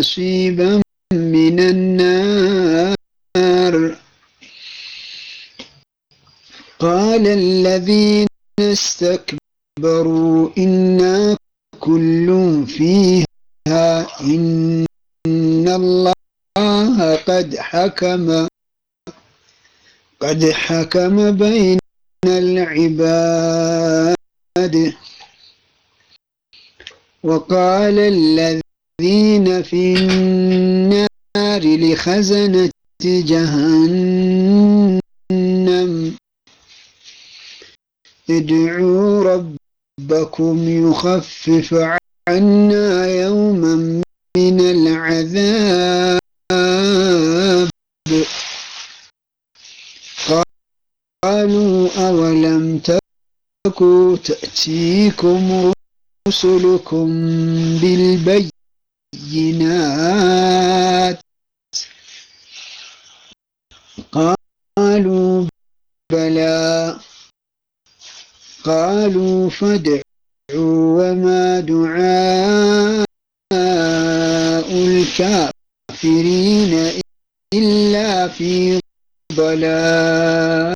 نصيبا من النار قال الذين استكبروا إنا كل فيها إن الله قد حكم قد حكم بين العباد وقال الذين في النار لخزنة جهنم ادعوا ربكم يخفف عنا يوما من العذاب قالوا أولم تكو تأتيكم رسلكم بالبينات قالوا بلى قالوا فادعوا وما دعاء الكافرين إلا في ضلال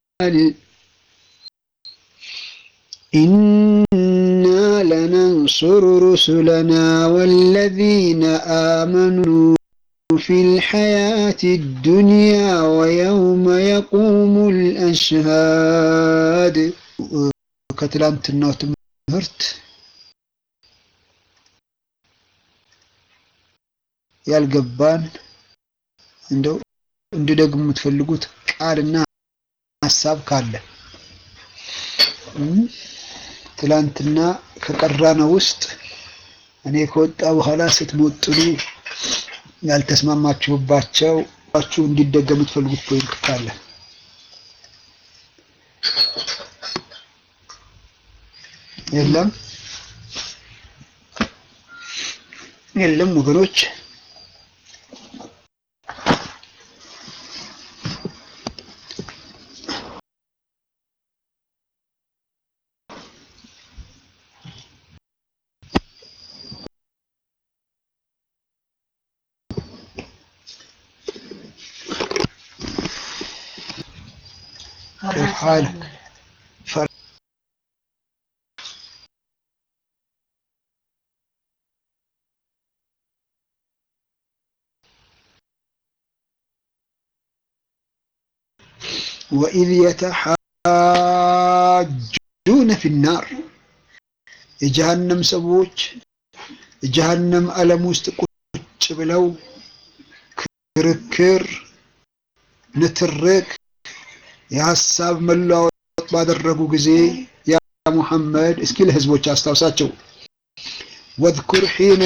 إنا لننصر رسلنا والذين آمنوا في الحياة الدنيا ويوم يقوم الأشهاد كتلانتنا ትምህርት ያልገባን እንደው እንድደግም የምትፈልጉት ቃልና ሀሳብ ካለ ትላንትና ከቀራነው ውስጥ እኔ ከወጣ በኋላ ስትሞጥሉ ያልተስማማችሁባቸው ችሁ እንዲደገም የምትፈልጉት ፖይንት ካለ የለም የለም ወገኖች كيف حالك وإذ يتحاجون في النار የጀሃነም ሰዎች የጀሃነም ዓለም ውስጥ ቁጭ ብለው ክርክር፣ ንትርክ፣ የሀሳብ መለዋወጥ ባደረጉ ጊዜ ያ ሙሐመድ እስኪ ለህዝቦች አስታውሳቸው ወዝኩር ሒነ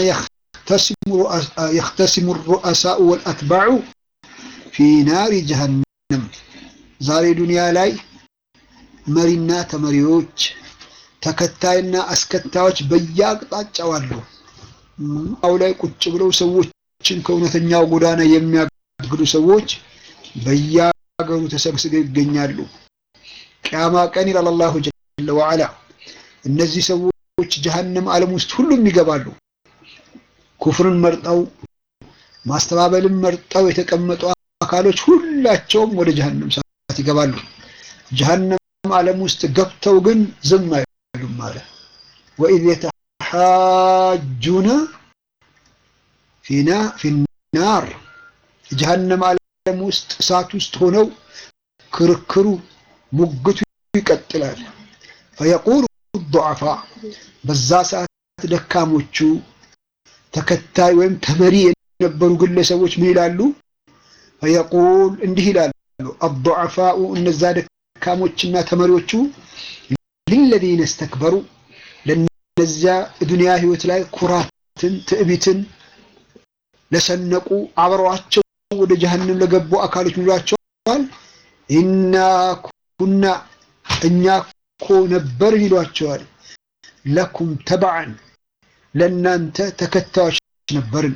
የኽተሲሙ ሩአሳኡ ወልአትባዑ ፊ ናሪ ጀሃነም ዛሬ ዱንያ ላይ መሪና ተመሪዎች ተከታይና አስከታዮች በየአቅጣጫው አሉ። አው ላይ ቁጭ ብለው ሰዎችን ከእውነተኛው ጎዳና የሚያግዱ ሰዎች በየሀገሩ ተሰብስበው ይገኛሉ። ቅያማ ቀን ይላል አላሁ ጀለ ወዐላ እነዚህ ሰዎች ጀሀነም ዓለም ውስጥ ሁሉም ይገባሉ። ኩፍርን መርጠው ማስተባበልን መርጠው የተቀመጡ አካሎች ሁላቸውም ወደ ጀሀነም ሰዓት ይገባሉ። ጀሀነም ዓለም ውስጥ ገብተው ግን ዝም አይሉም ማለት ወኢዝ የተሓጁነ ፊና ፊናር ጀሀነም ዓለም ውስጥ እሳት ውስጥ ሆነው ክርክሩ ሙግቱ ይቀጥላል። ፈየቁሉ ዱዓፋ በዛ ሰዓት ደካሞቹ ተከታይ ወይም ተመሪ የነበሩ ግለሰቦች ምን ይላሉ? ፈየቁል እንዲህ ይላሉ አዱዓፋኡ እነዛ ደካሞችና ተመሪዎቹ ሊለዚነ እስተክበሩ ለነዚያ ዱንያ ህይወት ላይ ኩራትን ትዕቢትን ለሰነቁ አብረዋቸው ወደ ጀሀነም ለገቡ አካሎች ይሏቸዋል ኢና ኩና እኛ እኮ ነበርን ይሏቸዋል ለኩም ተበዓን ለእናንተ ተከታዮች ነበርን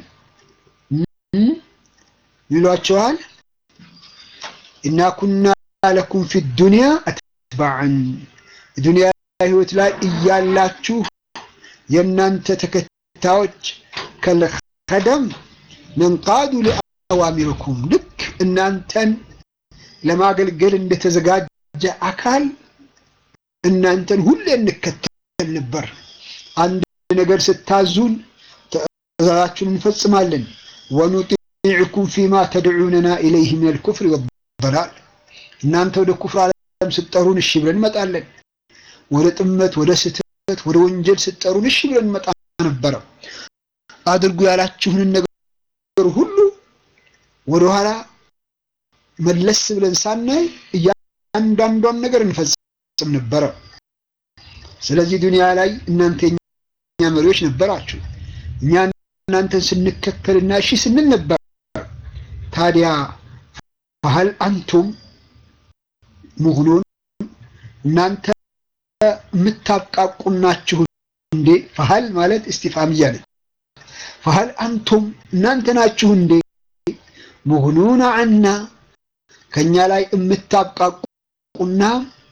ይሏቸዋል እና ኩና ለኩም ፊ ዱንያ አትባዕን ዱንያ ህይወት ላይ እያላችሁ የእናንተ ተከታዮች ከልከደም ነንቃዱ ሊአዋሚርኩም ልክ እናንተን ለማገልገል እንደተዘጋጀ አካል እናንተን ሁሌ እንከተል ነበር። አንድ ነገር ስታዙን ትእዛዛችሁን እንፈጽማለን። ወኑጢዕኩም ፊማ ተድዑነና ኢለይህ ሚነል ኩፍሪ ወደላል እናንተ ወደ ኩፍር ዓለም ስትጠሩን እሺ ብለን እንመጣለን። ወደ ጥመት፣ ወደ ስህተት፣ ወደ ወንጀል ስትጠሩን እሺ ብለን እንመጣ ነበረ። አድርጉ ያላችሁንን ነገር ሁሉ ወደኋላ መለስ ብለን ሳናይ እያንዳንዷን ነገር እንፈጽም ነበረ። ስለዚህ ዱንያ ላይ እናንተ የኛ መሪዎች ነበራችሁ። እኛ እናንተን ስንከተልና እሺ ስንል ነበር። ታዲያ ፈሀል አንቱም ሙግኑን እናንተ የምታብቃቁናችሁ እንዴ? ፈሀል ማለት እስቲፋምያ ነች። ፈሀል አንቱም እናንተ ናችሁ እንዴ? ሙግኑና አና ከኛ ላይ የምታብቃቁና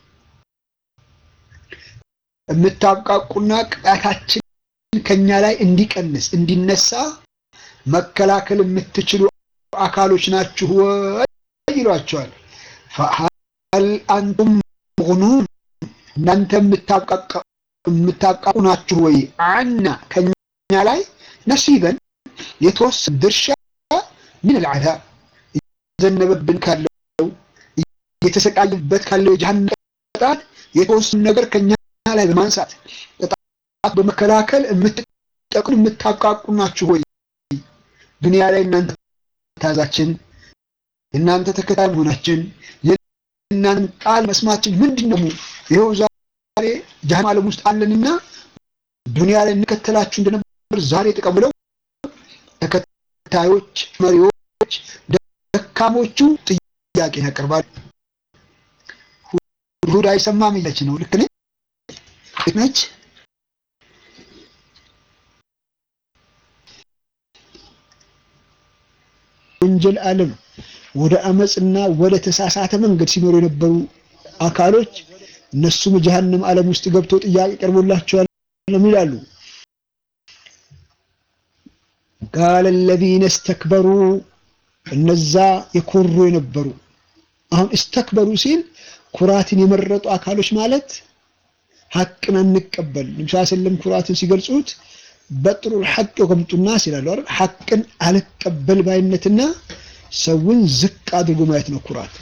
የምታብቃቁና ቅጣታችን ከኛ ላይ እንዲቀንስ እንዲነሳ መከላከል የምትችሉ አካሎች ናችሁ ወይ ይሏቸዋል። ፈሀል አንቱም ሙግኑን እናንተ የምታብቃቁ ናችሁ ወይ አና ከኛ ላይ ነሲበን የተወሰነ ድርሻ ምን ልዓዛብ እየዘነበብን ካለው እየተሰቃየበት ካለው የጀሃነም ቅጣት የተወሰነ ነገር ከኛ ላይ በማንሳት ቅጣት በመከላከል የምትጠቅሙ የምታብቃቁ ናችሁ ወይ? ዱንያ ላይ እናንተ ታዛችን የእናንተ ተከታይ መሆናችን የእናንተ ቃል መስማችን ምንድን ነው? ይኸው ዛሬ ጀሃነም ዓለም ውስጥ አለንና ዱንያ ላይ እንከተላችሁ እንደነበር ዛሬ ተቀብለው ተከታዮች መሪዎች ደካሞቹ ጥያቄ ያቀርባሉ። ሁድ አይሰማም እያለች ነው። ልክ ነች። ወንጀል ዓለም ወደ አመፅና ወደ ተሳሳተ መንገድ ሲኖሩ የነበሩ አካሎች እነሱም ጀሃነም ዓለም ውስጥ ገብተው ጥያቄ ቀርቦላቸዋል ይላሉ። ቃለ ለዚነ እስተክበሩ እነዛ የኮሩ የነበሩ አሁን እስተክበሩ ሲል ኩራትን የመረጡ አካሎች ማለት ሐቅን አንቀበል ነብዩ ሰለላሁ ኩራትን ሲገልጹት በጥሩል ሐቅ ወቀምጡ ናስ ይላሉ አይደል ሐቅን አልቀበል ባይነትና ሰውን ዝቅ አድርጎ ማየት ነው ኩራት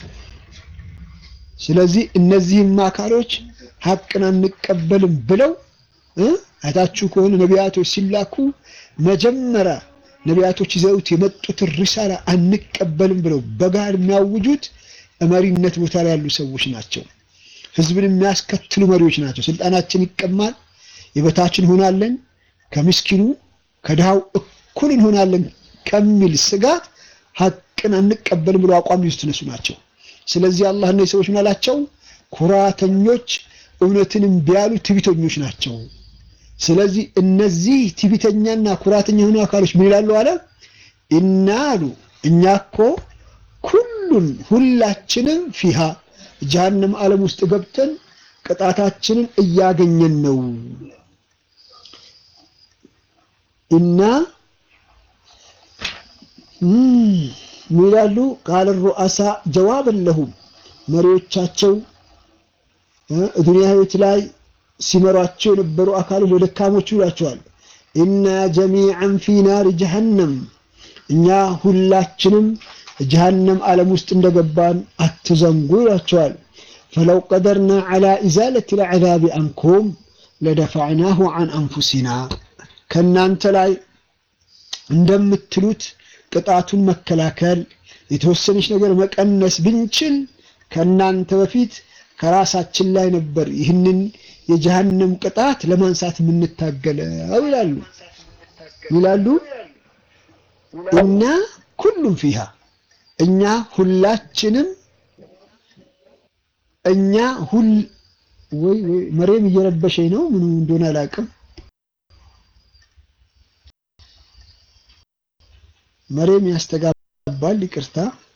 ስለዚህ እነዚህም አካሎች ሐቅን አንቀበልም ብለው አይታችሁ ከሆነ ነቢያቶች ሲላኩ መጀመሪያ ነቢያቶች ይዘውት የመጡትን ሪሳላ አንቀበልም ብለው በጋር የሚያውጁት መሪነት ቦታ ላይ ያሉ ሰዎች ናቸው። ህዝብን የሚያስከትሉ መሪዎች ናቸው። ስልጣናችን ይቀማል፣ የበታችን እንሆናለን፣ ከምስኪኑ ከድሃው እኩል እንሆናለን ከሚል ስጋት ሐቅን አንቀበልም ብለው አቋም ይዙት እነሱ ናቸው። ስለዚህ አላህ እነዚህ ሰዎች ምን አላቸው? ኩራተኞች፣ እውነትን እምቢ ያሉ ትዕቢተኞች ናቸው። ስለዚህ እነዚህ ትዕቢተኛና ኩራተኛ የሆኑ አካሎች ምን ይላሉ አለ እና አሉ እኛ እኮ ኩሉን ሁላችንም ፊሃ ጀሃነም ዓለም ውስጥ ገብተን ቅጣታችንን እያገኘን ነው እና ምን ይላሉ ቃለ ሩአሳ ጀዋብን ለሁም መሪዎቻቸው ዱንያ ህይወት ላይ ሲመሯቸው የነበሩ አካሎች ለደካሞቹ ይሏቸዋል። ኢና ጀሚዐን ፊ ናሪ ጀሀነም እኛ ሁላችንም ጀሀነም ዓለም ውስጥ እንደገባን አትዘንጉ ይሏቸዋል። ፈለው ቀደርና ዐላ ኢዛለት ልዐዛቢ አንኩም ለደፋዕናሁ ዐን አንፉሲና ከእናንተ ላይ እንደምትሉት ቅጣቱን መከላከል የተወሰነች ነገር መቀነስ ብንችል ከእናንተ በፊት ከራሳችን ላይ ነበር ይህንን የጀሃነም ቅጣት ለማንሳት የምንታገለው ይላሉ ይላሉ እና ኩሉም ፊሃ እኛ ሁላችንም እኛ ሁል ወይ ወይ መሬም እየረበሸኝ ነው ምን እንደሆነ አላውቅም መሬም ያስተጋባል ይቅርታ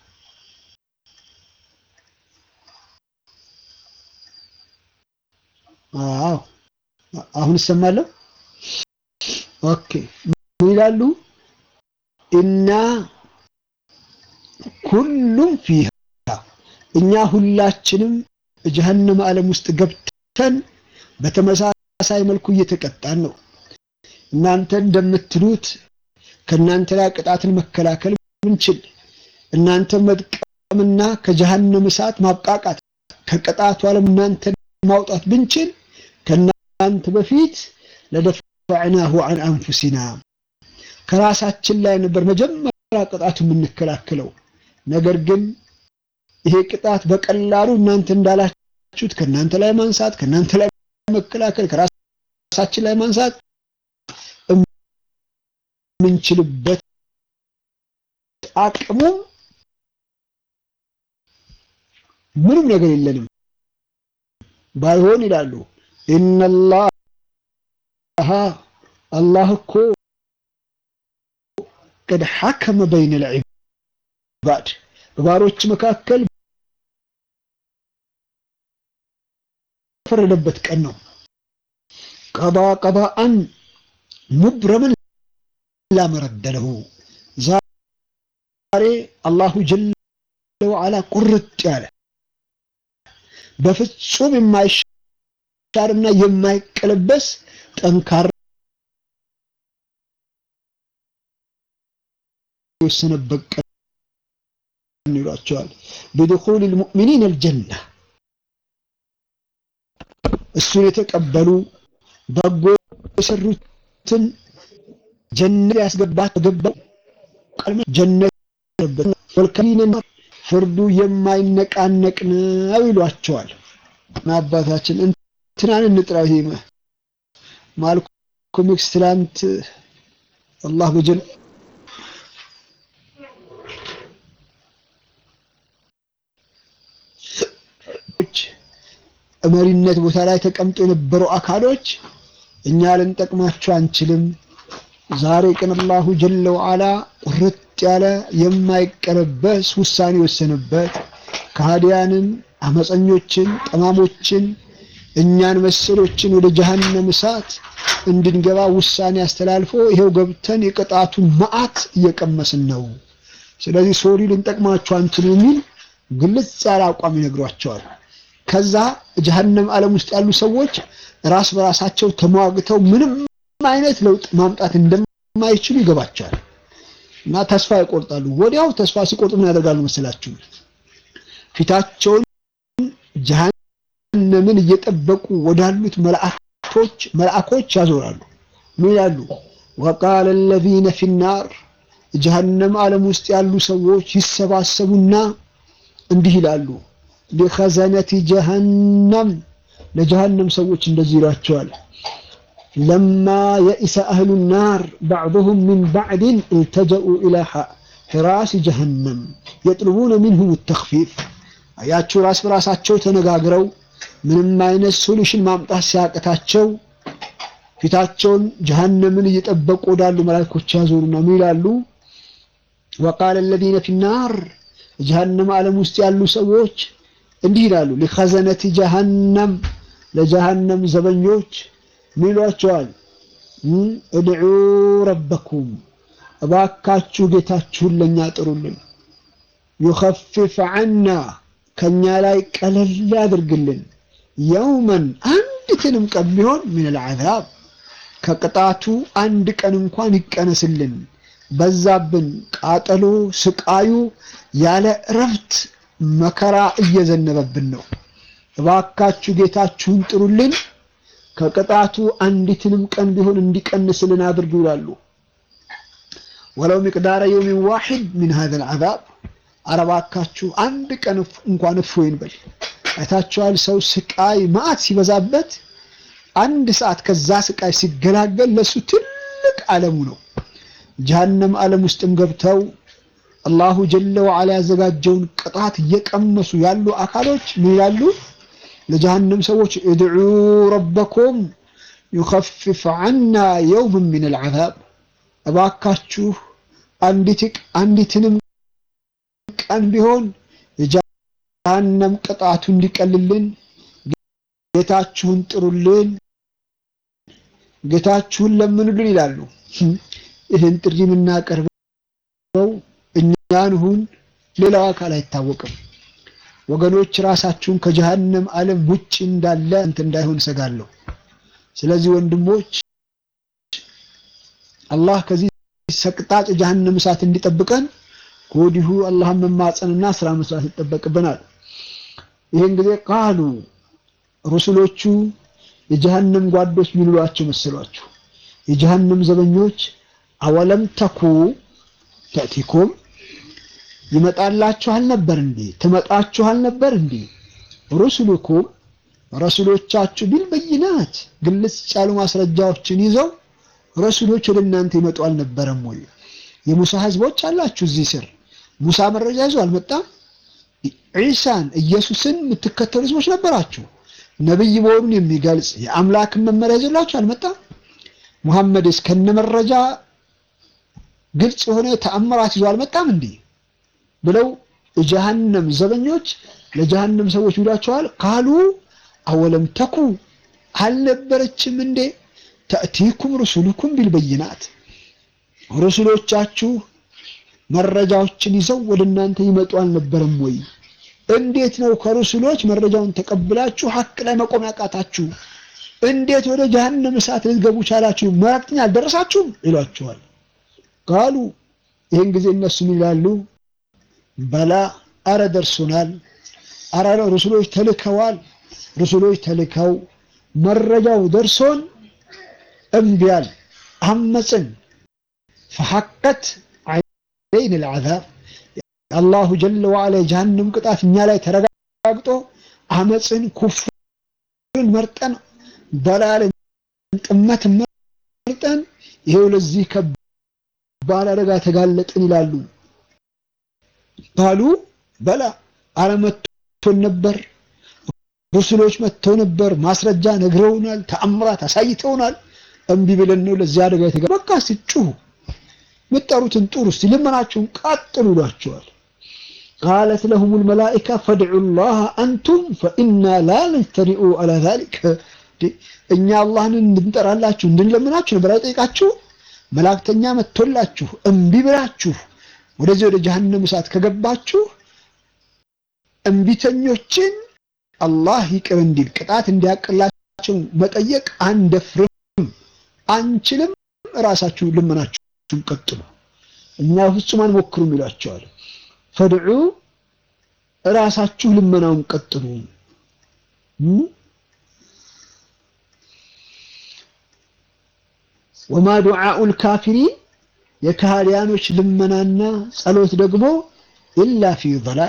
አዎ አሁን እሰማለሁ ኦኬ ምን ይላሉ ኢና ኩሉም ፊሃ እኛ ሁላችንም ጀሀነም ዓለም ውስጥ ገብተን በተመሳሳይ መልኩ እየተቀጣን ነው። እናንተ እንደምትሉት ከእናንተ ላይ ቅጣትን መከላከል ብንችል እናንተ መጥቀምና ከጀሀነም እሳት ማብቃቃት ከቅጣቱ ዓለም እናንተ ማውጣት ብንችል ከእናንተ በፊት ለደፈዕናሁ አን አንፉሲና ከራሳችን ላይ ነበር መጀመሪያ ቅጣቱ የምንከላከለው። ነገር ግን ይሄ ቅጣት በቀላሉ እናንተ እንዳላችሁት ከእናንተ ላይ ማንሳት ከእናንተ ላይ መከላከል ከራሳችን ላይ ማንሳት የምንችልበት አቅሙ ምንም ነገር የለንም። ባይሆን ይላሉ ኢነላህ አላህ እኮ ቀድ ሐከመ በይነ ልዕባድ በባሮች መካከል ፈረደበት ቀን ነው። ቀዳ ቀዳአን ሙብረምን ላመረደለሁ ዛሬ አላሁ ጀለ ወዓላ ቁርጥ ያለ በፍጹም የማይሻርና የማይቀለበስ ጠንካራ የወሰነበት ቀን ይሏቸዋል። ቢድኹል ልሙእሚኒን አልጀና እሱን የተቀበሉ በጎ የሰሩትን ጀነት ያስገባት ገባው ጀነት ወልከሊነ ፍርዱ የማይነቃነቅ ነው ይሏቸዋል። አባታችን እንትናን እንጥራው ይሄ ማልኮም ኤክስ ትላንት አላህ በጀል መሪነት ቦታ ላይ ተቀምጦ የነበሩ አካሎች እኛ ልንጠቅማቸው አንችልም። ዛሬ ቀን አላሁ ጀለ ወዓላ ቁርጥ ያለ የማይቀለበስ ውሳኔ የወሰነበት ከሃዲያንን፣ አመፀኞችን፣ ጠማሞችን እኛን መሰሎችን ወደ ጀሀነም እሳት እንድንገባ ውሳኔ አስተላልፎ ይሄው ገብተን የቅጣቱን መዓት እየቀመስን ነው። ስለዚህ ሶሪ ልንጠቅማቸው አንችል የሚል ግልጽ ያለ አቋም ይነግሯቸዋል። ከዛ ጀሀነም ዓለም ውስጥ ያሉ ሰዎች ራስ በራሳቸው ተሟግተው ምንም አይነት ለውጥ ማምጣት እንደማይችሉ ይገባቸዋል እና ተስፋ ይቆርጣሉ። ወዲያው ተስፋ ሲቆርጡ ምን ያደርጋሉ መሰላችሁ? ፊታቸውን ጀሀነምን እየጠበቁ ወዳሉት መላእክቶች መልአኮች ያዞራሉ። ምን ይላሉ? ወቃለ አለዚነ ፊናር ጀሀነም ዓለም ውስጥ ያሉ ሰዎች ይሰባሰቡና እንዲህ ይላሉ ሊኸዘነቲ ጀሀነም ለጀሀነም ሰዎች እንደዚህ ይሏቸዋል ለማ የኢሰ አህሉ ናር ባዕضሁም ሚን ባዕድን እልተጀኡ ኢላ ሒራስ ጀሀነም የጥልቡነ ሚንሁም ተኽፊፍ አያችሁ ራስ በራሳቸው ተነጋግረው ምንም አይነት ሶሉሽን ማምጣት ሲያቅታቸው ፊታቸውን ጀሀነምን እየጠበቁ ወዳሉ መላእክቶች ያዞሩና ምን ይላሉ ወቃለ አለዚነ ፊ ናር ጀሀነም ዓለም ውስጥ ያሉ ሰዎች እንዲህ ይላሉ ሊኸዘነቲ ጀሀነም ለጀሀነም ዘበኞች ምን ይሏቸዋል? እድዑ ረበኩም እባካችሁ ጌታችሁን ለእኛ ጥሩልን፣ ዩኸፊፍ ዐና ከእኛ ላይ ቀለል ያድርግልን፣ የውመን አንዲትንም ቀን ቢሆን ምን ልዓዛብ ከቅጣቱ አንድ ቀን እንኳን ይቀነስልን፣ በዛብን ቃጠሎ ስቃዩ ያለ እረፍት መከራ እየዘነበብን ነው። እባካችሁ ጌታችሁን ጥሩልን ከቅጣቱ አንዲትንም ቀን ቢሆን እንዲቀንስልን አድርጉ ይላሉ። ወለው ሚቅዳረ የውሚን ዋሂድ ሚን ሀዘል ዐዛብ ኧረ እባካችሁ አንድ ቀን እንኳን እፎይን በል። አይታችኋል፣ ሰው ስቃይ መዓት ሲበዛበት አንድ ሰዓት ከዛ ስቃይ ሲገላገል ለሱ ትልቅ ዓለሙ ነው። ጀሀነም ዓለም ውስጥም ገብተው አላሁ ጀለ ወዓላ ያዘጋጀውን ቅጣት እየቀመሱ ያሉ አካሎች ምን ይላሉ? ለጀሀነም ሰዎች እድዑ ረበኩም ዩኸፊፍ ዐና የውምን ሚን አልዐዛብ እባካችሁ አንዲትንም ቀን ቢሆን የጀሀነም ቅጣቱ እንዲቀልልን ጌታችሁን ጥሩልን፣ ጌታችሁን ለምኑልን ይላሉ። ይህን ጥሪ የምናቀርበው የሚያስበው እኛን ሁን ሌላው አካል አይታወቅም። ወገኖች ራሳችሁን ከጀሃነም ዓለም ውጭ እንዳለ እንትን እንዳይሆን እሰጋለሁ። ስለዚህ ወንድሞች አላህ ከዚህ ሰቅጣጭ ጀሃነም እሳት እንዲጠብቀን ከወዲሁ አላህን መማጸንና ስራ መስራት ይጠበቅብናል። ይህን ጊዜ ቃሉ ሩሱሎቹ የጀሃነም ጓዶች ሚሉሏቸው መሰሏችሁ። የጀሃነም ዘበኞች አወለም ተኩ ተእቲኩም ይመጣላችኋል ነበር እንዴ? ትመጣችኋል ነበር እንዴ? ሩሱሉኩም ረሱሎቻችሁ ቢልበይናት ግልጽ ያሉ ማስረጃዎችን ይዘው ረሱሎች ወደ እናንተ ይመጡ አልነበረም ወይ? የሙሳ ህዝቦች አላችሁ እዚህ ስር ሙሳ መረጃ ይዞ አልመጣም። ዒሳን ኢየሱስን የምትከተሉ ህዝቦች ነበራችሁ። ነብይ መሆኑን የሚገልጽ የአምላክን መመሪያ ይዞላችሁ አልመጣም። ሙሐመድስ ከነ መረጃ ግልጽ የሆነ ተአምራት ይዞ አልመጣም እንዴ ብለው የጀሃነም ዘበኞች ለጀሃነም ሰዎች ይሏቸዋል። ካሉ አወለም ተኩ አልነበረችም እንዴ ተእቲኩም ሩሱሉኩም ቢልበይናት ሩሱሎቻችሁ መረጃዎችን ይዘው ወደ እናንተ ይመጡ አልነበረም ወይ? እንዴት ነው ከሩሱሎች መረጃውን ተቀብላችሁ ሀቅ ላይ መቆም ያቃታችሁ? እንዴት ወደ ጀሃነም እሳት ልትገቡ ቻላችሁ? መልእክተኛ አልደረሳችሁም ይሏችኋል። ካሉ ይህን ጊዜ እነሱም ይላሉ በላ አረ ደርሶናል፣ አረ ሩሱሎች ተልከዋል። ሩሱሎች ተልከው መረጃው ደርሶን እምቢያል፣ አመፅን ፈሐቀት አይን ልዓዛብ አላሁ ጀለ ወዓላ የጀሃነም ቅጣት እኛ ላይ ተረጋግጦ አመፅን ኩፍርን መርጠን በላልን ጥመትን መርጠን ይሄው ለዚህ ከባድ አደጋ ተጋለጥን ይላሉ። ባሉ በላ አረ መጥቶን ነበር፣ ሩሱሎች መጥተው ነበር፣ ማስረጃ ነግረውናል፣ ተአምራት አሳይተውናል። እምቢ ብለን ነው ለዚህ አደጋ የተጋ በቃ ሲጩሁ ምጠሩትን ጡሩ እስቲ ልመናችሁን ቀጥሉ ይሏቸዋል። ቃለት ለሁም ልመላኢካ ፈድዑ ላህ አንቱም ፈኢና ላ ነጅተሪኡ አላ ዛሊክ እኛ አላህን እንድንጠራላችሁ እንድንለምናችሁ ነበር አይጠይቃችሁ መላእክተኛ መጥቶላችሁ እምቢ ብላችሁ ወደዚህ ወደ ጀሃነም እሳት ከገባችሁ እምቢተኞችን አላህ ይቅር እንዲል ቅጣት እንዲያቅላቸው መጠየቅ አንደፍርም፣ አንችልም። ራሳችሁ ልመናችሁን ቀጥሉ፣ እኛ ፍጹም አንሞክሩም ይሏቸዋል። ፈድዑ ራሳችሁ ልመናውን ቀጥሉ። ወማ ዱዓኡል ካፊሪን የካህዲያኖች ልመናና ጸሎት ደግሞ ኢላ ፊ ضላል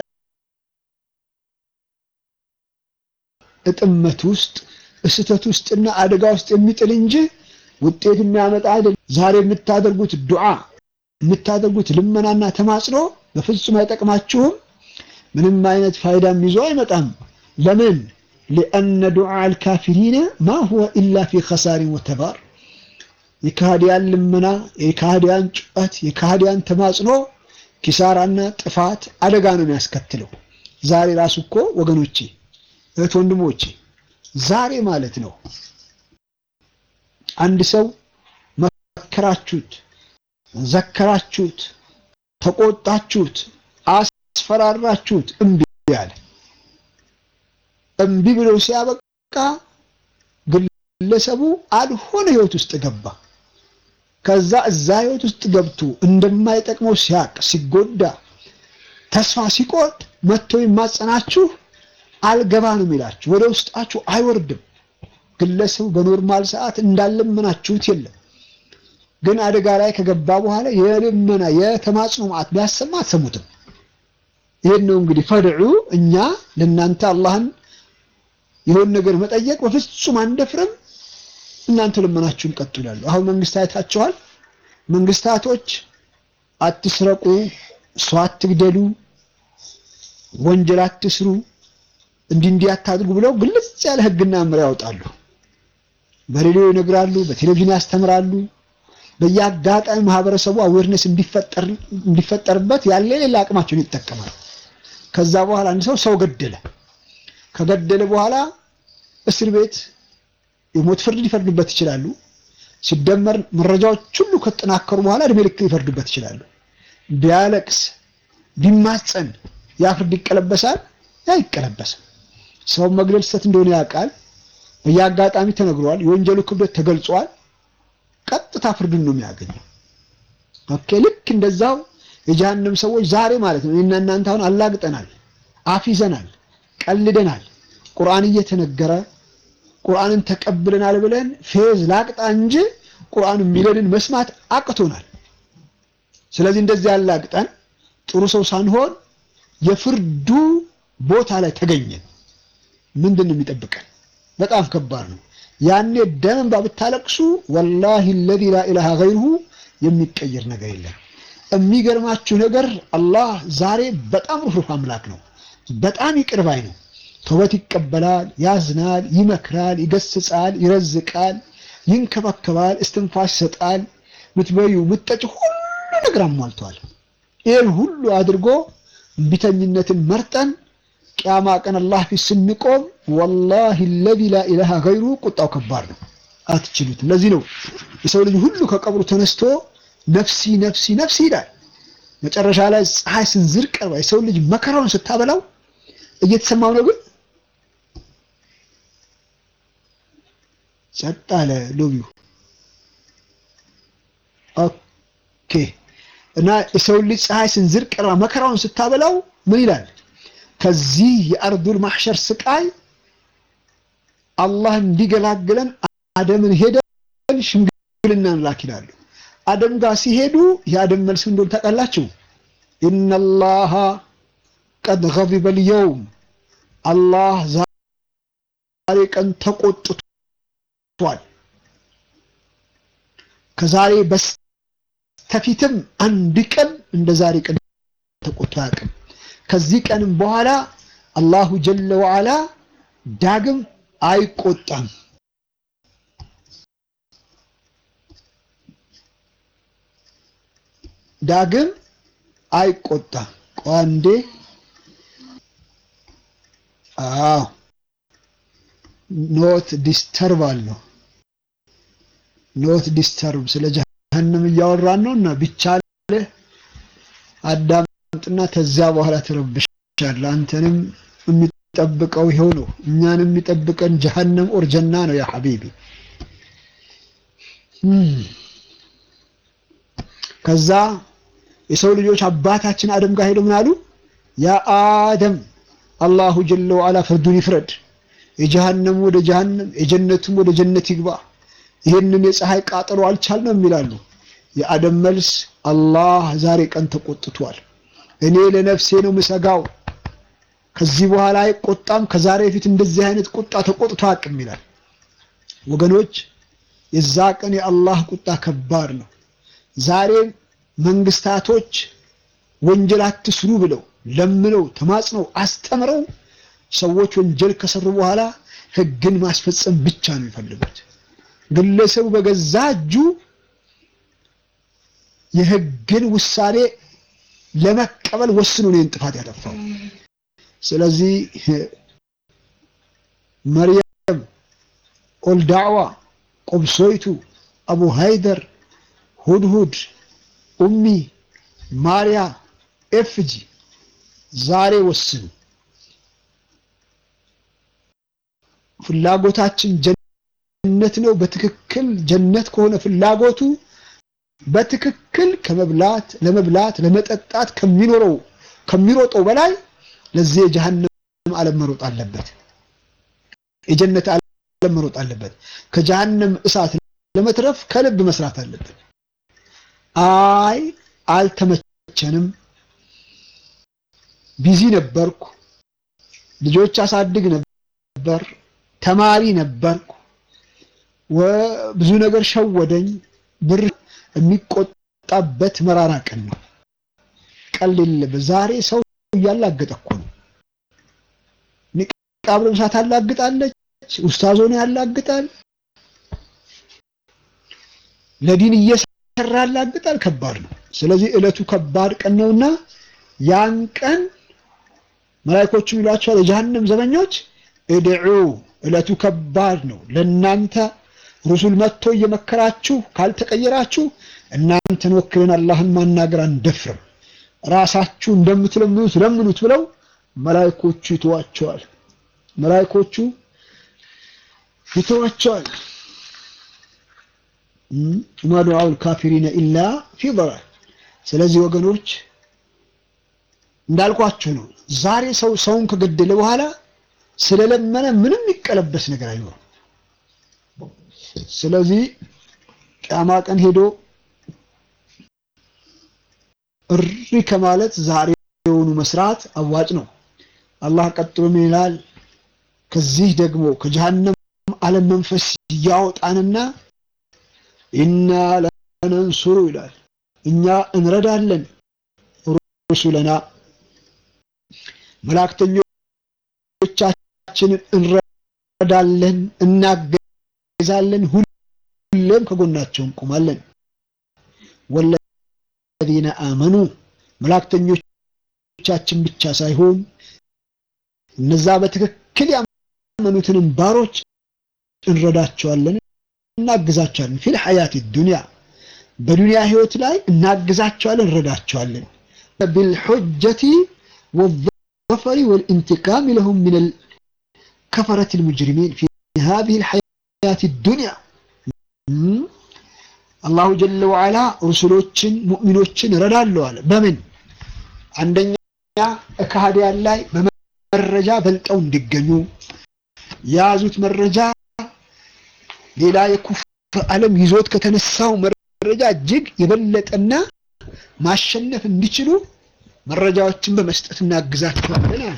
እጥመት ውስጥ እስህተት ውስጥና አደጋ ውስጥ የሚጥል እንጂ ውጤት የሚያመጣ አይደለም። ዛሬ የምታደርጉት ዱዓ የምታደርጉት ልመናና ተማጽኖ በፍጹም አይጠቅማችሁም። ምንም አይነት ፋይዳም ይዞ አይመጣም። ለምን? ሊአነ ዱዓ አልካፊሪነ ማ ሁወ ኢላ ፊ ኸሳሪን ወተባር የካህዲያን ልመና፣ የካህዲያን ጩኸት፣ የካህዲያን ተማጽኖ ኪሳራና ጥፋት አደጋ ነው የሚያስከትለው። ዛሬ ራሱ እኮ ወገኖቼ፣ እህት ወንድሞቼ፣ ዛሬ ማለት ነው አንድ ሰው መከራችሁት፣ ዘከራችሁት፣ ተቆጣችሁት፣ አስፈራራችሁት፣ እምቢ ያለ እምቢ ብሎ ሲያበቃ ግለሰቡ አልሆነ ህይወት ውስጥ ገባ። ከዛ እዛ ህይወት ውስጥ ገብቶ እንደማይጠቅመው ሲያቅ ሲጎዳ ተስፋ ሲቆርጥ መጥቶ የማጸናችሁ አልገባ ነው የሚላችሁ፣ ወደ ውስጣችሁ አይወርድም። ግለሰቡ በኖርማል ሰዓት እንዳለመናችሁት የለም። ግን አደጋ ላይ ከገባ በኋላ የልመና የተማጽኖ ማዕት ቢያሰማ አትሰሙትም። ይሄን ነው እንግዲህ ፈድዑ እኛ ለእናንተ አላህን የሆን ነገር መጠየቅ በፍጹም አንደፍርም። እናንተ ልመናችሁን ቀጥሉ ይላሉ። አሁን መንግስት አይታችኋል። መንግስታቶች አትስረቁ፣ ሰው አትግደሉ፣ ወንጀል አትስሩ፣ እንዲህ እንዲህ አታድርጉ ብለው ግልጽ ያለ ህግና መመሪያ ያወጣሉ። በሬዲዮ ይነግራሉ፣ በቴሌቪዥን ያስተምራሉ። በየአጋጣሚ ማህበረሰቡ አዌርነስ እንዲፈጠርበት ያለ ሌላ አቅማቸውን ይጠቀማል። ከዛ በኋላ አንድ ሰው ሰው ገደለ ከገደለ በኋላ እስር ቤት የሞት ፍርድ ሊፈርዱበት ይችላሉ። ሲደመር መረጃዎች ሁሉ ከተጠናከሩ በኋላ እድሜ ልክ ሊፈርዱበት ይችላሉ። ቢያለቅስ ቢማጸን ያ ፍርድ ይቀለበሳል? አይቀለበስም። ሰውን መግደል ስህተት እንደሆነ ያውቃል። በየአጋጣሚ ተነግሯል። የወንጀሉ ክብደት ተገልጿል። ቀጥታ ፍርዱን ነው የሚያገኘው። ኦኬ ልክ እንደዛው የጀሃነም ሰዎች ዛሬ ማለት ነው እኔና እናንተ አሁን አላግጠናል፣ አፊዘናል፣ ቀልደናል። ቁርአን እየተነገረ ቁርአንን ተቀብለናል ብለን ፌዝ ላቅጣ እንጂ ቁርአን የሚለንን መስማት አቅቶናል። ስለዚህ እንደዚህ ያላግጠን ጥሩ ሰው ሳንሆን የፍርዱ ቦታ ላይ ተገኘን። ምንድን ነው የሚጠብቀን? በጣም ከባድ ነው። ያኔ ደም እንባ ብታለቅሱ ወላሂ አለዚ ላ ኢላሃ ገይሩሁ የሚቀየር ነገር የለም። የሚገርማችሁ ነገር አላህ ዛሬ በጣም ሩህሩህ አምላክ ነው። በጣም ይቅር ባይ ነው። ተውበት ይቀበላል፣ ያዝናል፣ ይመክራል፣ ይገስጻል፣ ይረዝቃል፣ ይንከባከባል፣ እስትንፋስ ይሰጣል። ምትበዩ ምትጠጭ ሁሉ ነገር አሟልቷል። ይህን ሁሉ አድርጎ እምቢተኝነትን መርጠን ቅያማ ቀን አላህ ፊት ስንቆም ወላሂ አለዚ ላ ኢላሃ ገይሩ ቁጣው ከባድ ነው። አትችሉትም። ለዚህ ነው የሰው ልጅ ሁሉ ከቀብሩ ተነስቶ ነፍሲ ነፍሲ ነፍሲ ይላል። መጨረሻ ላይ ፀሐይ ስንዝር ቀርባ የሰው ልጅ መከራውን ስታበላው እየተሰማው ነው። ግን ጸጥ አለ ሎቢው። ኦኬ እና የሰው ልጅ ፀሐይ ስንዝር ቀርባ መከራውን ስታበላው ምን ይላል? ከዚህ የአርዱል ማሕሸር ስቃይ አላህ እንዲገላግለን አደምን ሄደን ሽምግልና እንላክ ይላሉ። አደም ጋር ሲሄዱ የአደም መልስ እንደሆነ ታውቃላችሁ? ኢነላሃ ቀድ ገዚበ ልየውም አላህ ዛሬ ቀን ተቆጥቷል። ከዛሬ በስተፊትም አንድ ቀን እንደ ዛሬ ቀን ተቆጥቶ አያውቅም። ከዚህ ቀንም በኋላ አላሁ ጀለ ወዓላ ዳግም አይቆጣም። ዳግም አይቆጣም። ቋንዴ አዎ ኖት ዲስተርብ አለው። ኖት ዲስተርብ ስለ ጀሀነም እያወራን ነው እና ቢቻል አዳምጥና ተዚያ በኋላ ትረብሻለህ። አንተንም የሚጠብቀው ይኸው ነው። እኛንም የሚጠብቀን ጀሀነም ኦር ጀና ነው። ያ ሐቢቢ ከዛ የሰው ልጆች አባታችን አደም ጋር ሄደው ምን አሉ? ያ አደም አላሁ ጀለ ወዓላ ፍርዱን ይፍረድ፣ የጀሃነም ወደ ጀሃነም የጀነቱም ወደ ጀነት ይግባ፣ ይህንን የፀሐይ ቃጠሎ አልቻልንም ይላሉ። የአደም መልስ አላህ ዛሬ ቀን ተቆጥቷል፣ እኔ ለነፍሴ ነው ምሰጋው፣ ከዚህ በኋላ አይቆጣም፣ ከዛሬ በፊት እንደዚህ አይነት ቁጣ ተቆጥቶ አቅም ይላል። ወገኖች የዛ ቀን የአላህ ቁጣ ከባድ ነው። ዛሬም መንግስታቶች ወንጀል አትስሩ ብለው ለምነው ተማጽነው አስተምረው ሰዎች ወንጀል ከሰሩ በኋላ ህግን ማስፈጸም ብቻ ነው የሚፈልጉት። ግለሰቡ በገዛ እጁ የህግን ውሳኔ ለመቀበል ወስኖ ነው ጥፋት ያጠፋው። ስለዚህ መርየም፣ ኦልዳዕዋ፣ ቆብሶይቱ፣ አቡ ሃይደር ሁድሁድ ኡሚ ማርያ ኤፍጂ ዛሬ ወስኑ። ፍላጎታችን ጀነት ነው። በትክክል ጀነት ከሆነ ፍላጎቱ በትክክል ከመብላት ለመብላት ለመጠጣት ከሚኖረው ከሚሮጠው በላይ ለዚህ የጀሃነም ዓለም መሮጥ አለበት። የጀነት ዓለም መሮጥ አለበት። ከጀሃነም እሳት ለመትረፍ ከልብ መስራት አለበት። አይ አልተመቸንም፣ ቢዚ ነበርኩ፣ ልጆች አሳድግ ነበር፣ ተማሪ ነበርኩ፣ ብዙ ነገር ሸወደኝ፣ ብር የሚቆጣበት መራራ ቀን ነው። ቀልድ የለበት። ዛሬ ሰው እያላገጠ እኮ ነው። ኒቃብ ለብሳ ታላግጣለች፣ ኡስታዞን ያላግጣል፣ ለዲን እየሰ ሰራ ያላግጣል። ከባድ ነው። ስለዚህ ዕለቱ ከባድ ቀን ነውና ያን ቀን መላእክቶቹም ይሏቸዋል የጀሃነም ዘበኞች እድዑ፣ ዕለቱ ከባድ ነው ለእናንተ ሩሱል መጥቶ እየመከራችሁ ካልተቀየራችሁ እናንተን ወክለን አላህን ማናገር አንደፍርም። ራሳችሁ እንደምትለምኑት ለምኑት ብለው መላይኮቹ ይተዋቸዋል። መላይኮቹ ይተዋቸዋል። ወማ ዱዓኡል ካፊሪነ ኢላ ፊ ضላል። ስለዚህ ወገኖች እንዳልኳችሁ ነው። ዛሬ ሰው ሰውን ከገደለ በኋላ ስለለመነ ምንም የሚቀለበስ ነገር አይኖርም። ስለዚህ ቅያማ ቀን ሄዶ እሪ ከማለት ዛሬ የሆኑ መስራት አዋጭ ነው። አላህ ቀጥሎ ምን ይላል? ከዚህ ደግሞ ከጀሃነም ዓለም መንፈስ ያወጣንና ኢና ለነንሱሩ ይላል እኛ እንረዳለን ሩሱለና መላእክተኞቻችንን እንረዳለን፣ እናገዛለን፣ ሁሌም ከጎናቸው እንቆማለን። ወለዚነ አመኑ መላእክተኞቻችን ብቻ ሳይሆን እነዛ በትክክል ያመኑትንም ባሮች እንረዳቸዋለን፣ እናግዛቸዋለን። ፊል ሐያት ዱንያ በዱንያ ህይወት ላይ እናግዛቸዋለን፣ እንረዳቸዋለን ቢልሑጀቲ ወዘፈሪ ወልኢንቲቃም ለሁም ሚነል ከፈረቲል ሙጅሪሚን ፊ ሃዚሂል ሐያት ዱንያ አላሁ ጀለ ወዓላ ሩሱሎችን ሙእሚኖችን እረዳለሁ አለ። በምን አንደኛ ከሃዲያን ላይ በመረጃ በልጠው እንዲገኙ የያዙት መረጃ ሌላ የኩፍር ዓለም ይዞት ከተነሳው መረጃ እጅግ የበለጠና ማሸነፍ እንዲችሉ መረጃዎችን በመስጠት እናግዛቸዋለን አለ።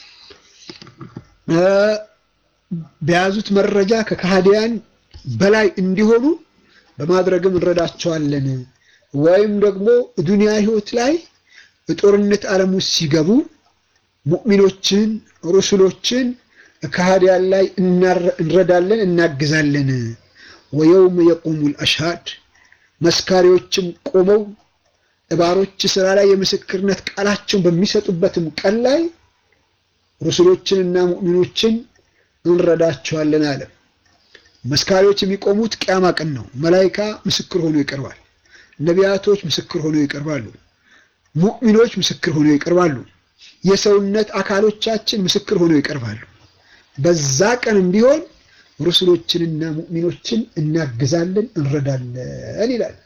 በያዙት መረጃ ከካህዲያን በላይ እንዲሆኑ በማድረግም እንረዳቸዋለን። ወይም ደግሞ ዱንያ ህይወት ላይ በጦርነት ዓለም ውስጥ ሲገቡ ሙእሚኖችን፣ ሩሱሎችን ከሃዲያን ላይ እንረዳለን፣ እናግዛለን። ወየውም የቁሙል አሽሃድ መስካሪዎችም ቆመው እባሮች ስራ ላይ የምስክርነት ቃላቸውን በሚሰጡበትም ቀን ላይ ሩሱሎችንና ሙእሚኖችን እንረዳቸዋለን አለ። መስካሪዎች የሚቆሙት ቅያማ ቀን ነው። መላይካ ምስክር ሆኖ ይቀርባል። ነቢያቶች ምስክር ሆኖ ይቀርባሉ። ሙእሚኖች ምስክር ሆኖ ይቀርባሉ። የሰውነት አካሎቻችን ምስክር ሆኖ ይቀርባሉ። በዛ ቀንም ቢሆን ሩሱሎችንና ሙእሚኖችን እናግዛለን፣ እንረዳለን ይላል።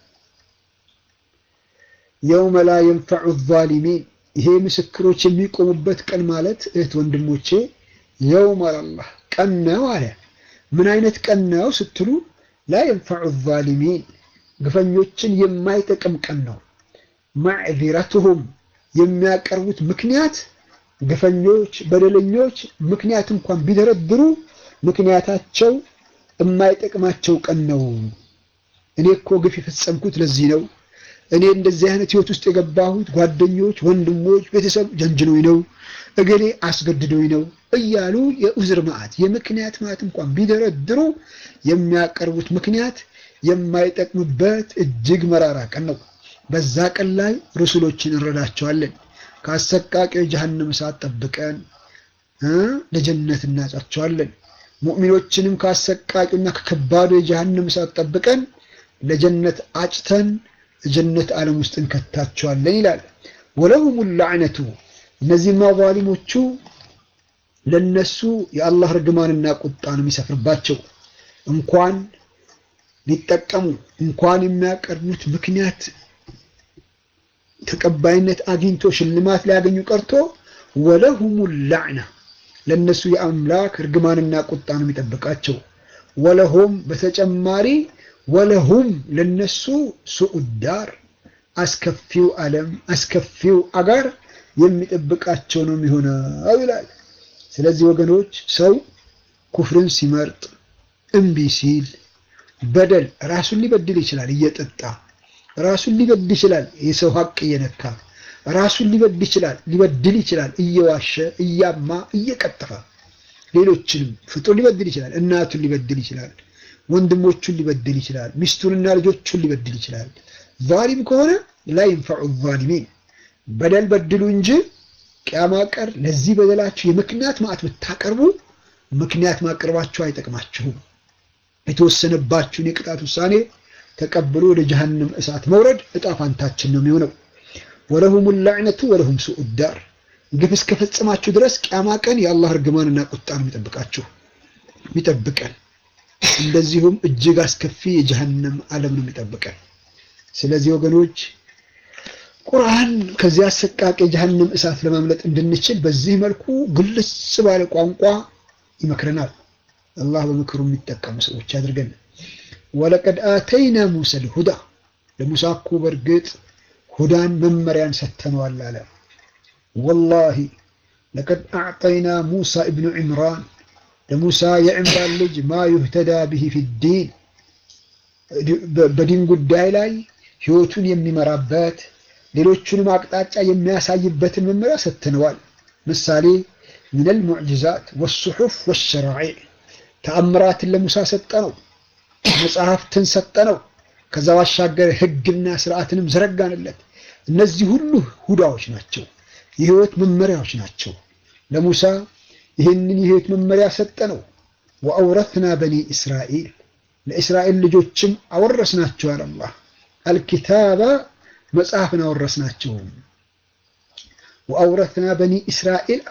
የውመ ላ የንፈዑ ዛሊሚን ይሄ ምስክሮች የሚቆሙበት ቀን ማለት እህት ወንድሞቼ፣ የውም አላህ ቀን ነው አለ። ምን አይነት ቀን ነው ስትሉ፣ ላ የንፈዑ ዛሊሚን ግፈኞችን የማይጠቅም ቀን ነው። ማዕዚረቱሁም የሚያቀርቡት ምክንያት ግፈኞች፣ በደለኞች ምክንያት እንኳን ቢደረድሩ ምክንያታቸው የማይጠቅማቸው ቀን ነው። እኔ እኮ ግፍ የፈጸምኩት ለዚህ ነው እኔ እንደዚህ አይነት ህይወት ውስጥ የገባሁት ጓደኞች፣ ወንድሞች፣ ቤተሰብ ጀንጅኖኝ ነው፣ እገሌ አስገድዶኝ ነው እያሉ የኡዝር ማዕት የምክንያት ማዕት እንኳን ቢደረድሩ የሚያቀርቡት ምክንያት የማይጠቅምበት እጅግ መራራ ቀን ነው። በዛ ቀን ላይ ሩሱሎችን እንረዳቸዋለን። ከአሰቃቂው የጀሃነም እሳት ጠብቀን ለጀነት እናጫቸዋለን። ሙእሚኖችንም ከአሰቃቂውና ከከባዱ የጀሃነም እሳት ጠብቀን ለጀነት አጭተን ጀነት ዓለም ውስጥ እንከታቸዋለን ይላል። ወለሁም ላዕነቱ እነዚህማ ዛሊሞቹ ለነሱ የአላህ ርግማንና ቁጣ ነው የሚሰፍርባቸው። እንኳን ሊጠቀሙ እንኳን የሚያቀርቡት ምክንያት ተቀባይነት አግኝቶ ሽልማት ሊያገኙ ቀርቶ ወለሁም ላዕና ለነሱ የአምላክ ርግማንና ቁጣ ነው የሚጠብቃቸው። ወለሁም በተጨማሪ ወለሁም ለነሱ ሱኡዳር አስከፊው ዓለም አስከፊው አጋር የሚጠብቃቸው ነው የሚሆነው ይላል። ስለዚህ ወገኖች ሰው ኩፍርን ሲመርጥ እምቢ ሲል በደል ራሱን ሊበድል ይችላል። እየጠጣ ራሱን ሊበድል ይችላል። የሰው ሀቅ እየነካ ራሱን ሊበድል ይችላል ሊበድል ይችላል። እየዋሸ እያማ እየቀጠፈ ሌሎችንም ፍጡር ሊበድል ይችላል። እናቱን ሊበድል ይችላል። ወንድሞቹን ሊበድል ይችላል። ሚስቱንና ልጆቹን ሊበድል ይችላል። ዛሊም ከሆነ ላ ይንፈዑ ዛሊሚን በደል በድሉ እንጂ ቅያማ ቀር ለዚህ በደላችሁ የምክንያት ማዕት ብታቀርቡ ምክንያት ማቅረባችሁ አይጠቅማችሁም። የተወሰነባችሁን የቅጣት ውሳኔ ተቀብሎ ወደ ጀሃነም እሳት መውረድ እጣ ፋንታችን ነው የሚሆነው። ወለሁም ላዕነቱ ወለሁም ሱኡ ዳር ግፍ እስከፈጸማችሁ ድረስ ቅያማ ቀን የአላህ እርግማንና ቁጣ ነው የሚጠብቃችሁ የሚጠብቀን። እንደዚሁም እጅግ አስከፊ የጀሃነም ዓለም ነው የሚጠብቀን። ስለዚህ ወገኖች ቁርአን ከዚህ አሰቃቂ የጀሃነም እሳት ለማምለጥ እንድንችል በዚህ መልኩ ግልጽ ባለ ቋንቋ ይመክረናል። አላህ በምክሩ የሚጠቀሙ ሰዎች አድርገን። ወለቀድ አተይና ሙሳ ልሁዳ ለሙሳ እኮ በእርግጥ ሁዳን መመሪያን ሰጥተነዋል አለ። ወላሂ ለቀድ አዕጠይና ሙሳ እብኑ ዕምራን ለሙሳ የዕምራን ልጅ ማ ዩህተዳ ብሂ ፊዲን በዲን ጉዳይ ላይ ህይወቱን የሚመራበት ሌሎቹንም አቅጣጫ የሚያሳይበትን መመሪያ ሰጥተነዋል። ምሳሌ ሚነል ሙዕጅዛት ወሱሑፍ ወሸራዒዕ ተአምራትን ለሙሳ ሰጠነው፣ መጽሐፍትን ሰጠነው። ከዛ ባሻገር ህግና ስርዓትንም ዘረጋንለት። እነዚህ ሁሉ ሁዳዎች ናቸው፣ የህይወት መመሪያዎች ናቸው። ለሙሳ ይህንን የህይወት መመሪያ ሰጠነው። ወአውረትና በኒ እስራኤል ለእስራኤል ልጆችም አወረስናቸው አለ አላህ አልኪታባ መጽሐፍን አወረስናቸው። ወአውረትና በኒ እስራኤል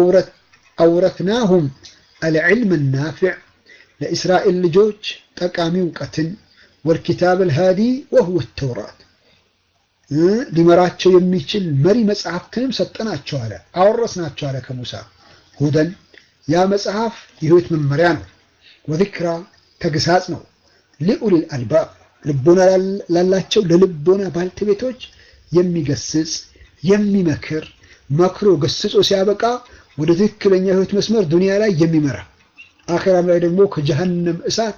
አውረትናሁም አልዕልም ናፊዕ ለእስራኤል ልጆች ጠቃሚ እውቀትን ወልኪታብ አልሃዲ ወሁወ ተውራት ሊመራቸው የሚችል መሪ መጽሐፍትንም ሰጠናቸው አለ አወረስናቸው አለ ከሙሳ ሁደን ያ መጽሐፍ የህይወት መመሪያ ነው። ወዚክራ ተግሳጽ ነው። ሊኡሊል አልባብ ልቦና ላላቸው ለልቦና ባልተቤቶች የሚገስጽ የሚመክር መክሮ ገስጾ ሲያበቃ ወደ ትክክለኛ ህይወት መስመር ዱንያ ላይ የሚመራ አኼራም ላይ ደግሞ ከጀሃነም እሳት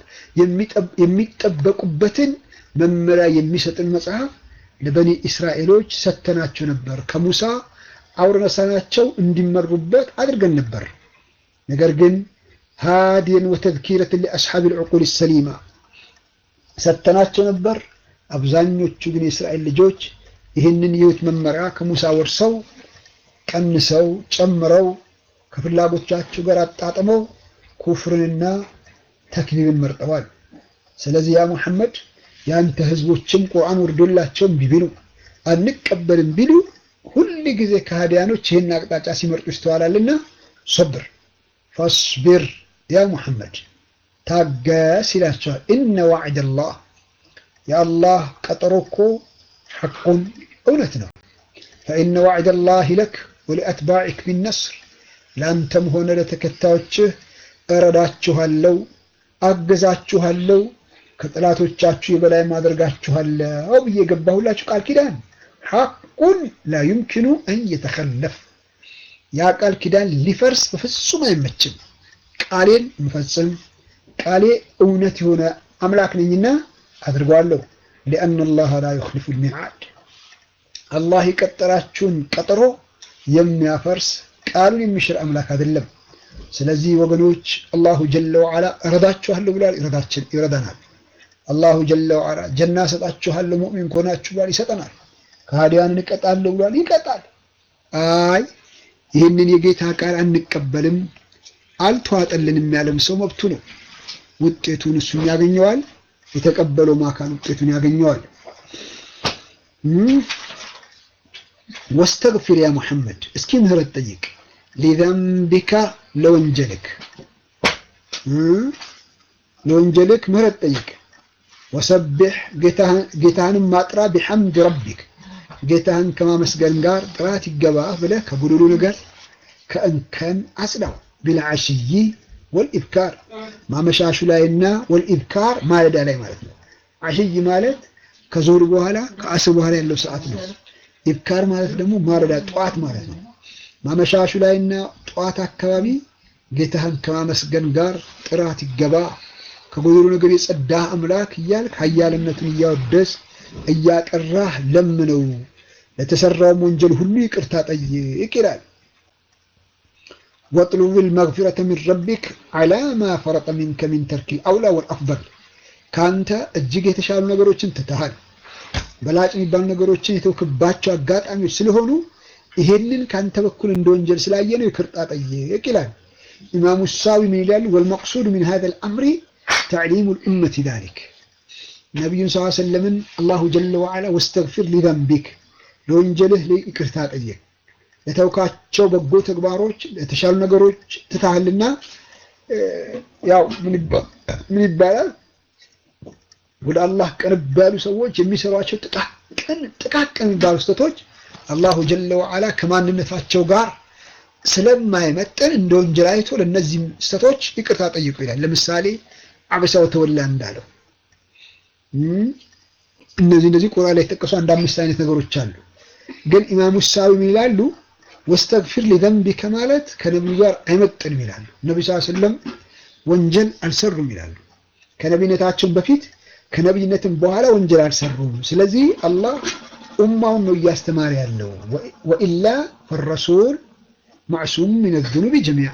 የሚጠበቁበትን መመሪያ የሚሰጥን መጽሐፍ ለበኒ እስራኤሎች ሰተናቸው ነበር። ከሙሳ አውረሳናቸው እንዲመሩበት አድርገን ነበር። ነገር ግን ሃዲየን ወተዝኪረትን ሊአስሓብ ልዕቁል ሰሊማ ሰተናቸው ነበር። አብዛኞቹ ግን የእስራኤል ልጆች ይህንን የህይወት መመሪያ ከሙሳ ወርሰው ቀንሰው ጨምረው ከፍላጎቻቸው ጋር አጣጥመው ኩፍርንና ተክሊብን መርጠዋል። ስለዚህ ያ ሙሐመድ የአንተ ህዝቦችም ቁርአን ወርዶላቸውም ቢቢሉ አንቀበልም ቢሉ ሁል ጊዜ ከሃዲያኖች ይህን አቅጣጫ ሲመርጡ ይስተዋላልና ሶብር ፈስቢር ያ ሙሐመድ ታገስ ይላቸዋል። ኢነ ዋዕደላህ የአላህ ቀጠሮ እኮ ሐቁን እውነት ነው። ፈኢነ ዋዕደላህ ለክ ወሊአትባዕክ ቢነስር ለአንተም ሆነ ለተከታዮችህ እረዳችኋለሁ፣ አገዛችኋለሁ፣ ከጠላቶቻችሁ የበላይ ማደርጋችኋለሁ ብዬ የገባሁላችሁ ቃል ኪዳን ሐቁን ላ ዩምኪኑ አን የተኸለፍ ያ ቃል ኪዳን ሊፈርስ በፍጹም አይመችም። ቃሌን የምፈጽም ቃሌ እውነት የሆነ አምላክ ነኝና አድርገዋለሁ። ሊአነ አላህ ላ ዩኽሊፉ ልሚዓድ አላህ የቀጠራችሁን ቀጠሮ የሚያፈርስ ቃሉን የሚሽር አምላክ አይደለም። ስለዚህ ወገኖች አላሁ ጀለ ወዓላ እረዳችኋለሁ ብሏል፣ ይረዳናል። አላሁ ጀለ ወዓላ ጀና እሰጣችኋለሁ ሙእሚን ከሆናችሁ ብሏል፣ ይሰጠናል። ከሃዲያንን እቀጣለሁ ብሏል፣ ይቀጣል። አይ ይህንን የጌታ ቃል አንቀበልም አልተዋጠልንም ያለም ሰው መብቱ ነው። ውጤቱን እሱም ያገኘዋል፣ የተቀበለው አካል ውጤቱን ያገኘዋል። ወስተግፊር ያ ሙሐመድ እስኪ ምህረት ጠይቅ ሊዘንቢካ ለወንጀልክ ለወንጀልክ ምህረት ጠይቅ። ወሰቢሕ ጌታህንም ማጥራ ቢሐምድ ረቢክ ጌታህን ከማመስገን ጋር ጥራት ይገባህ ብለህ ከጉልሉ ነገር ከእንከን አጽዳው። ቢልዓሽይ ወልኢብካር ማመሻሹ ላይና ወልኢብካር ማለዳ ላይ ማለት ነው። ዓሽይ ማለት ከዞር በኋላ ከአስር በኋላ ያለው ሰዓት ነው። ኢብካር ማለት ደግሞ ማለዳ ጠዋት ማለት ነው። ማመሻሹ ላይና ጠዋት አካባቢ ጌታህን ከማመስገን ጋር ጥራት ይገባ። ከጎደሎ ነገር የጸዳህ አምላክ እያልክ ኃያልነቱን እያወደስ እያጠራህ ለምነው። ለተሰራውም ወንጀል ሁሉ ይቅርታ ጠይቅ ይላል። ወጥሉብል መግፊረተ ሚን ረቢክ ዐላ ማ ፈረጠ ሚንከ ሚን ተርኪል አውላ ወልአፍበል ከአንተ እጅግ የተሻሉ ነገሮችን ትተሃል። በላጭ የሚባሉ ነገሮችን የተውክባቸው አጋጣሚዎች ስለሆኑ ይሄንን ከአንተ በኩል እንደ ወንጀል ስላየ ነው ይቅርታ ጠይቅ ይላል። ኢማሙ ሳዊ ምን ይላሉ? ወልመቅሱድ ሚን ሀዘል አምሪ ተዕሊሙ ልኡመት ዛሊክ ነቢዩን ስ ሰለምን አላሁ ጀለ ወዓላ ወስተግፊር ሊዘንቢክ ለወንጀልህ ይቅርታ ጠየቅ። ለተውካቸው በጎ ተግባሮች ለተሻሉ ነገሮች ትታህልና ያው ምን ይባላል ወደ አላህ ቅርብ ያሉ ሰዎች የሚሰሯቸው ጥቃቅን ጥቃቅን የሚባሉ ስህተቶች አላሁ ጀለ ወዓላ ከማንነታቸው ጋር ስለማይመጥን እንደ ወንጀል አይቶ ለእነዚህ ስህተቶች ይቅርታ ጠይቁ ይላል። ለምሳሌ አበሳ ወተወላ እንዳለው እነዚህ እነዚህ ቁርአን ላይ የተጠቀሱ አንድ አምስት አይነት ነገሮች አሉ። ግን ኢማሙ ሳዊ ምን ይላሉ? ወስተግፊር ሊዘንቢከ ማለት ከነቢዩ ጋር አይመጥንም ይላሉ። ነቢ ስ ስለም ወንጀል አልሰሩም ይላሉ። ከነቢነታቸውን በፊት ከነቢይነትም በኋላ ወንጀል አልሰሩም። ስለዚህ አላህ ኡማውን ነው እያስተማረ ያለው። ወኢላ ፈረሱል ማዕሱም ሚን ዝኑቢ ጀሚዓ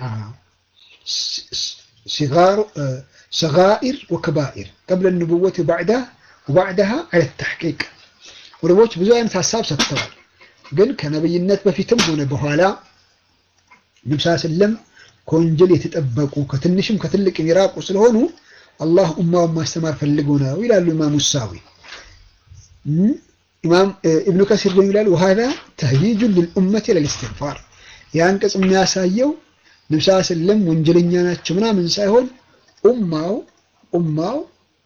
ሰጋኢር ወከባኢር ቀብለ ንቡወት ወባዕዳሃ አለ ተሕቂቅ ዑለሞች ብዙ አይነት ሀሳብ ሰጥተዋል። ግን ከነብይነት በፊትም ሆነ በኋላ ነብስ ስለም ከወንጀል የተጠበቁ ከትንሽም ከትልቅም የራቁ ስለሆኑ አላህ ኡማውን ማስተማር ፈልጎ ነው ይላሉ ኢማሙ ሳዊ። ኢማም ኢብኑ ከሲር ደግሞ ይላል ወሃዛ ተህይጁን ልልኡመት ለልእስትግፋር የአንቀጽ የሚያሳየው ነብስ ስለም ወንጀለኛ ናቸው ምናምን ሳይሆን ኡማው ኡማው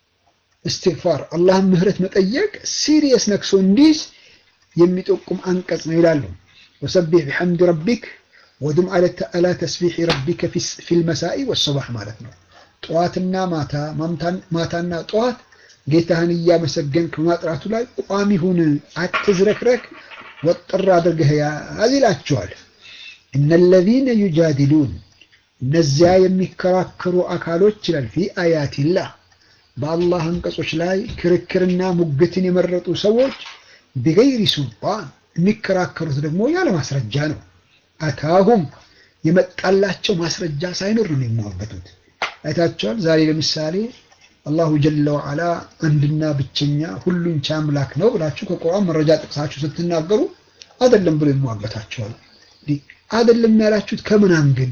እስትግፋር አላህን ምህረት መጠየቅ ሲሪየስ ነክሶ እንዲዝ የሚጠቁም አንቀጽ ነው ይላሉ። ወሰቢሕ ቢሐምድ ረቢክ ወድም አላ ተስቢሕ ረቢከ ፊል መሳኢ ወሰባሕ ማለት ነው። ጠዋትና ማታ ማታና ጠዋት ጌታህን እያመሰገንክ በማጥራቱ ላይ ቋሚ ሁን፣ አትዝረክረክ፣ ወጥር አድርገህ ያዝ ይላቸዋል። እነለዚነ ዩጃዲሉን እነዚያ የሚከራከሩ አካሎች ይላል ፊ አያቲላህ በአላህ አንቀጾች ላይ ክርክርና ሙግትን የመረጡ ሰዎች ቢገይሪ ሱልጣን የሚከራከሩት ደግሞ ያለ ማስረጃ ነው። አታሁም የመጣላቸው ማስረጃ ሳይኖር ነው የሚሟገቱት። አይታቸዋል። ዛሬ ለምሳሌ አላሁ ጀለ ወዓላ አንድና ብቸኛ ሁሉን ቻይ አምላክ ነው ብላችሁ ከቁርአን መረጃ ጥቅሳችሁ ስትናገሩ አይደለም ብሎ ይሟገታቸዋል። አይደለም ያላችሁት ከምን አንግል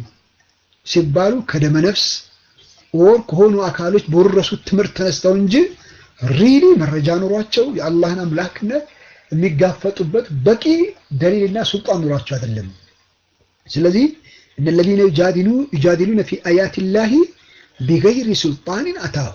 ሲባሉ ከደመ ነፍስ ወር ከሆኑ አካሎች በወረሱት ትምህርት ተነስተው እንጂ ሪሊ መረጃ ኖሯቸው የአላህን አምላክነት የሚጋፈጡበት በቂ ደሊልና ሱልጣን ኖሯቸው አይደለም። ስለዚህ እነለዚነ ዩጃዲሉ ዩጃዲሉነ ፊ አያቲላሂ ቢገይሪ ሱልጣንን አታሁ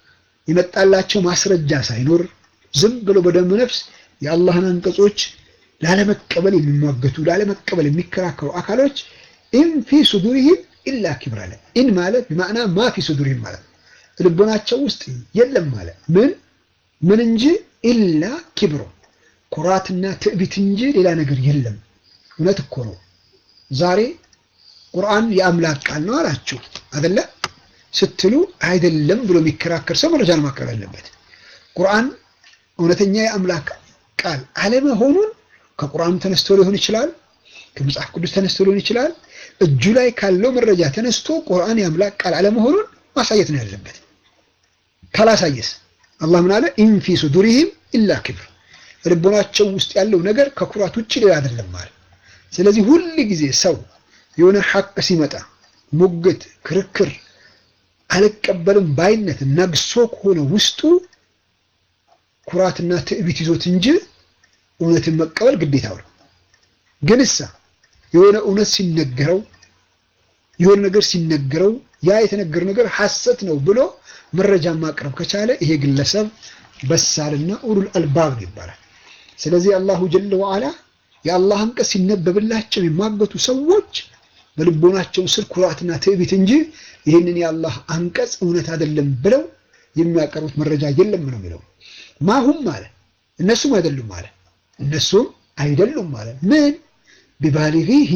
የመጣላቸው ማስረጃ ሳይኖር ዝም ብሎ በደም ነፍስ የአላህን አንቀጾች ላለመቀበል የሚሟገቱ ላለመቀበል የሚከራከሩ አካሎች ኢን ፊ ሱዱሪሂም ኢላ ኪብር አለ። ኢን ማለት በማዕና ማ ፊ ሱዱሪሂም ማለት ልቦናቸው ውስጥ የለም ማለት ምን ምን እንጂ ኢላ ኪብሮ ኩራትና ትዕቢት እንጂ ሌላ ነገር የለም። እውነት እኮ ነው። ዛሬ ቁርአን የአምላክ ቃል ነው አላችሁ አደለ ስትሉ አይደለም ብሎ የሚከራከር ሰው መረጃን ማቅረብ አለበት። ቁርአን እውነተኛ የአምላክ ቃል አለመሆኑን ከቁርአኑ ተነስቶ ሊሆን ይችላል፣ ከመጽሐፍ ቅዱስ ተነስቶ ሊሆን ይችላል። እጁ ላይ ካለው መረጃ ተነስቶ ቁርአን የአምላክ ቃል አለመሆኑን ማሳየት ነው ያለበት። ካላሳየስ አላህ ምን አለ? ኢን ፊ ሱዱሪሂም ኢላ ኪብር፣ ልቦናቸው ውስጥ ያለው ነገር ከኩራት ውጭ ሌላ አይደለም ማለት። ስለዚህ ሁል ጊዜ ሰው የሆነ ሐቅ ሲመጣ ሙግት፣ ክርክር፣ አልቀበልም ባይነት ነግሶ ከሆነ ውስጡ ኩራትና ትዕቢት ይዞት እንጂ እውነትን መቀበል ግዴታው ነው። ግን እሳ የሆነ እውነት ሲነገረው የሆነ ነገር ሲነገረው ያ የተነገረው ነገር ሐሰት ነው ብሎ መረጃ ማቅረብ ከቻለ ይሄ ግለሰብ በሳልና ኡሉል አልባብ ነው ይባላል። ስለዚህ አላሁ ጀለ ወዓላ የአላህ አንቀጽ ሲነበብላቸው የማገቱ ሰዎች በልቦናቸው ስር ኩራትና ትዕቢት እንጂ ይህንን የአላህ አንቀጽ እውነት አይደለም ብለው የሚያቀርቡት መረጃ የለም ነው የሚለው። ማሁም ማለት እነሱም አይደሉም ማለት እነሱም አይደሉም ማለት ምን ቢባሊጊሂ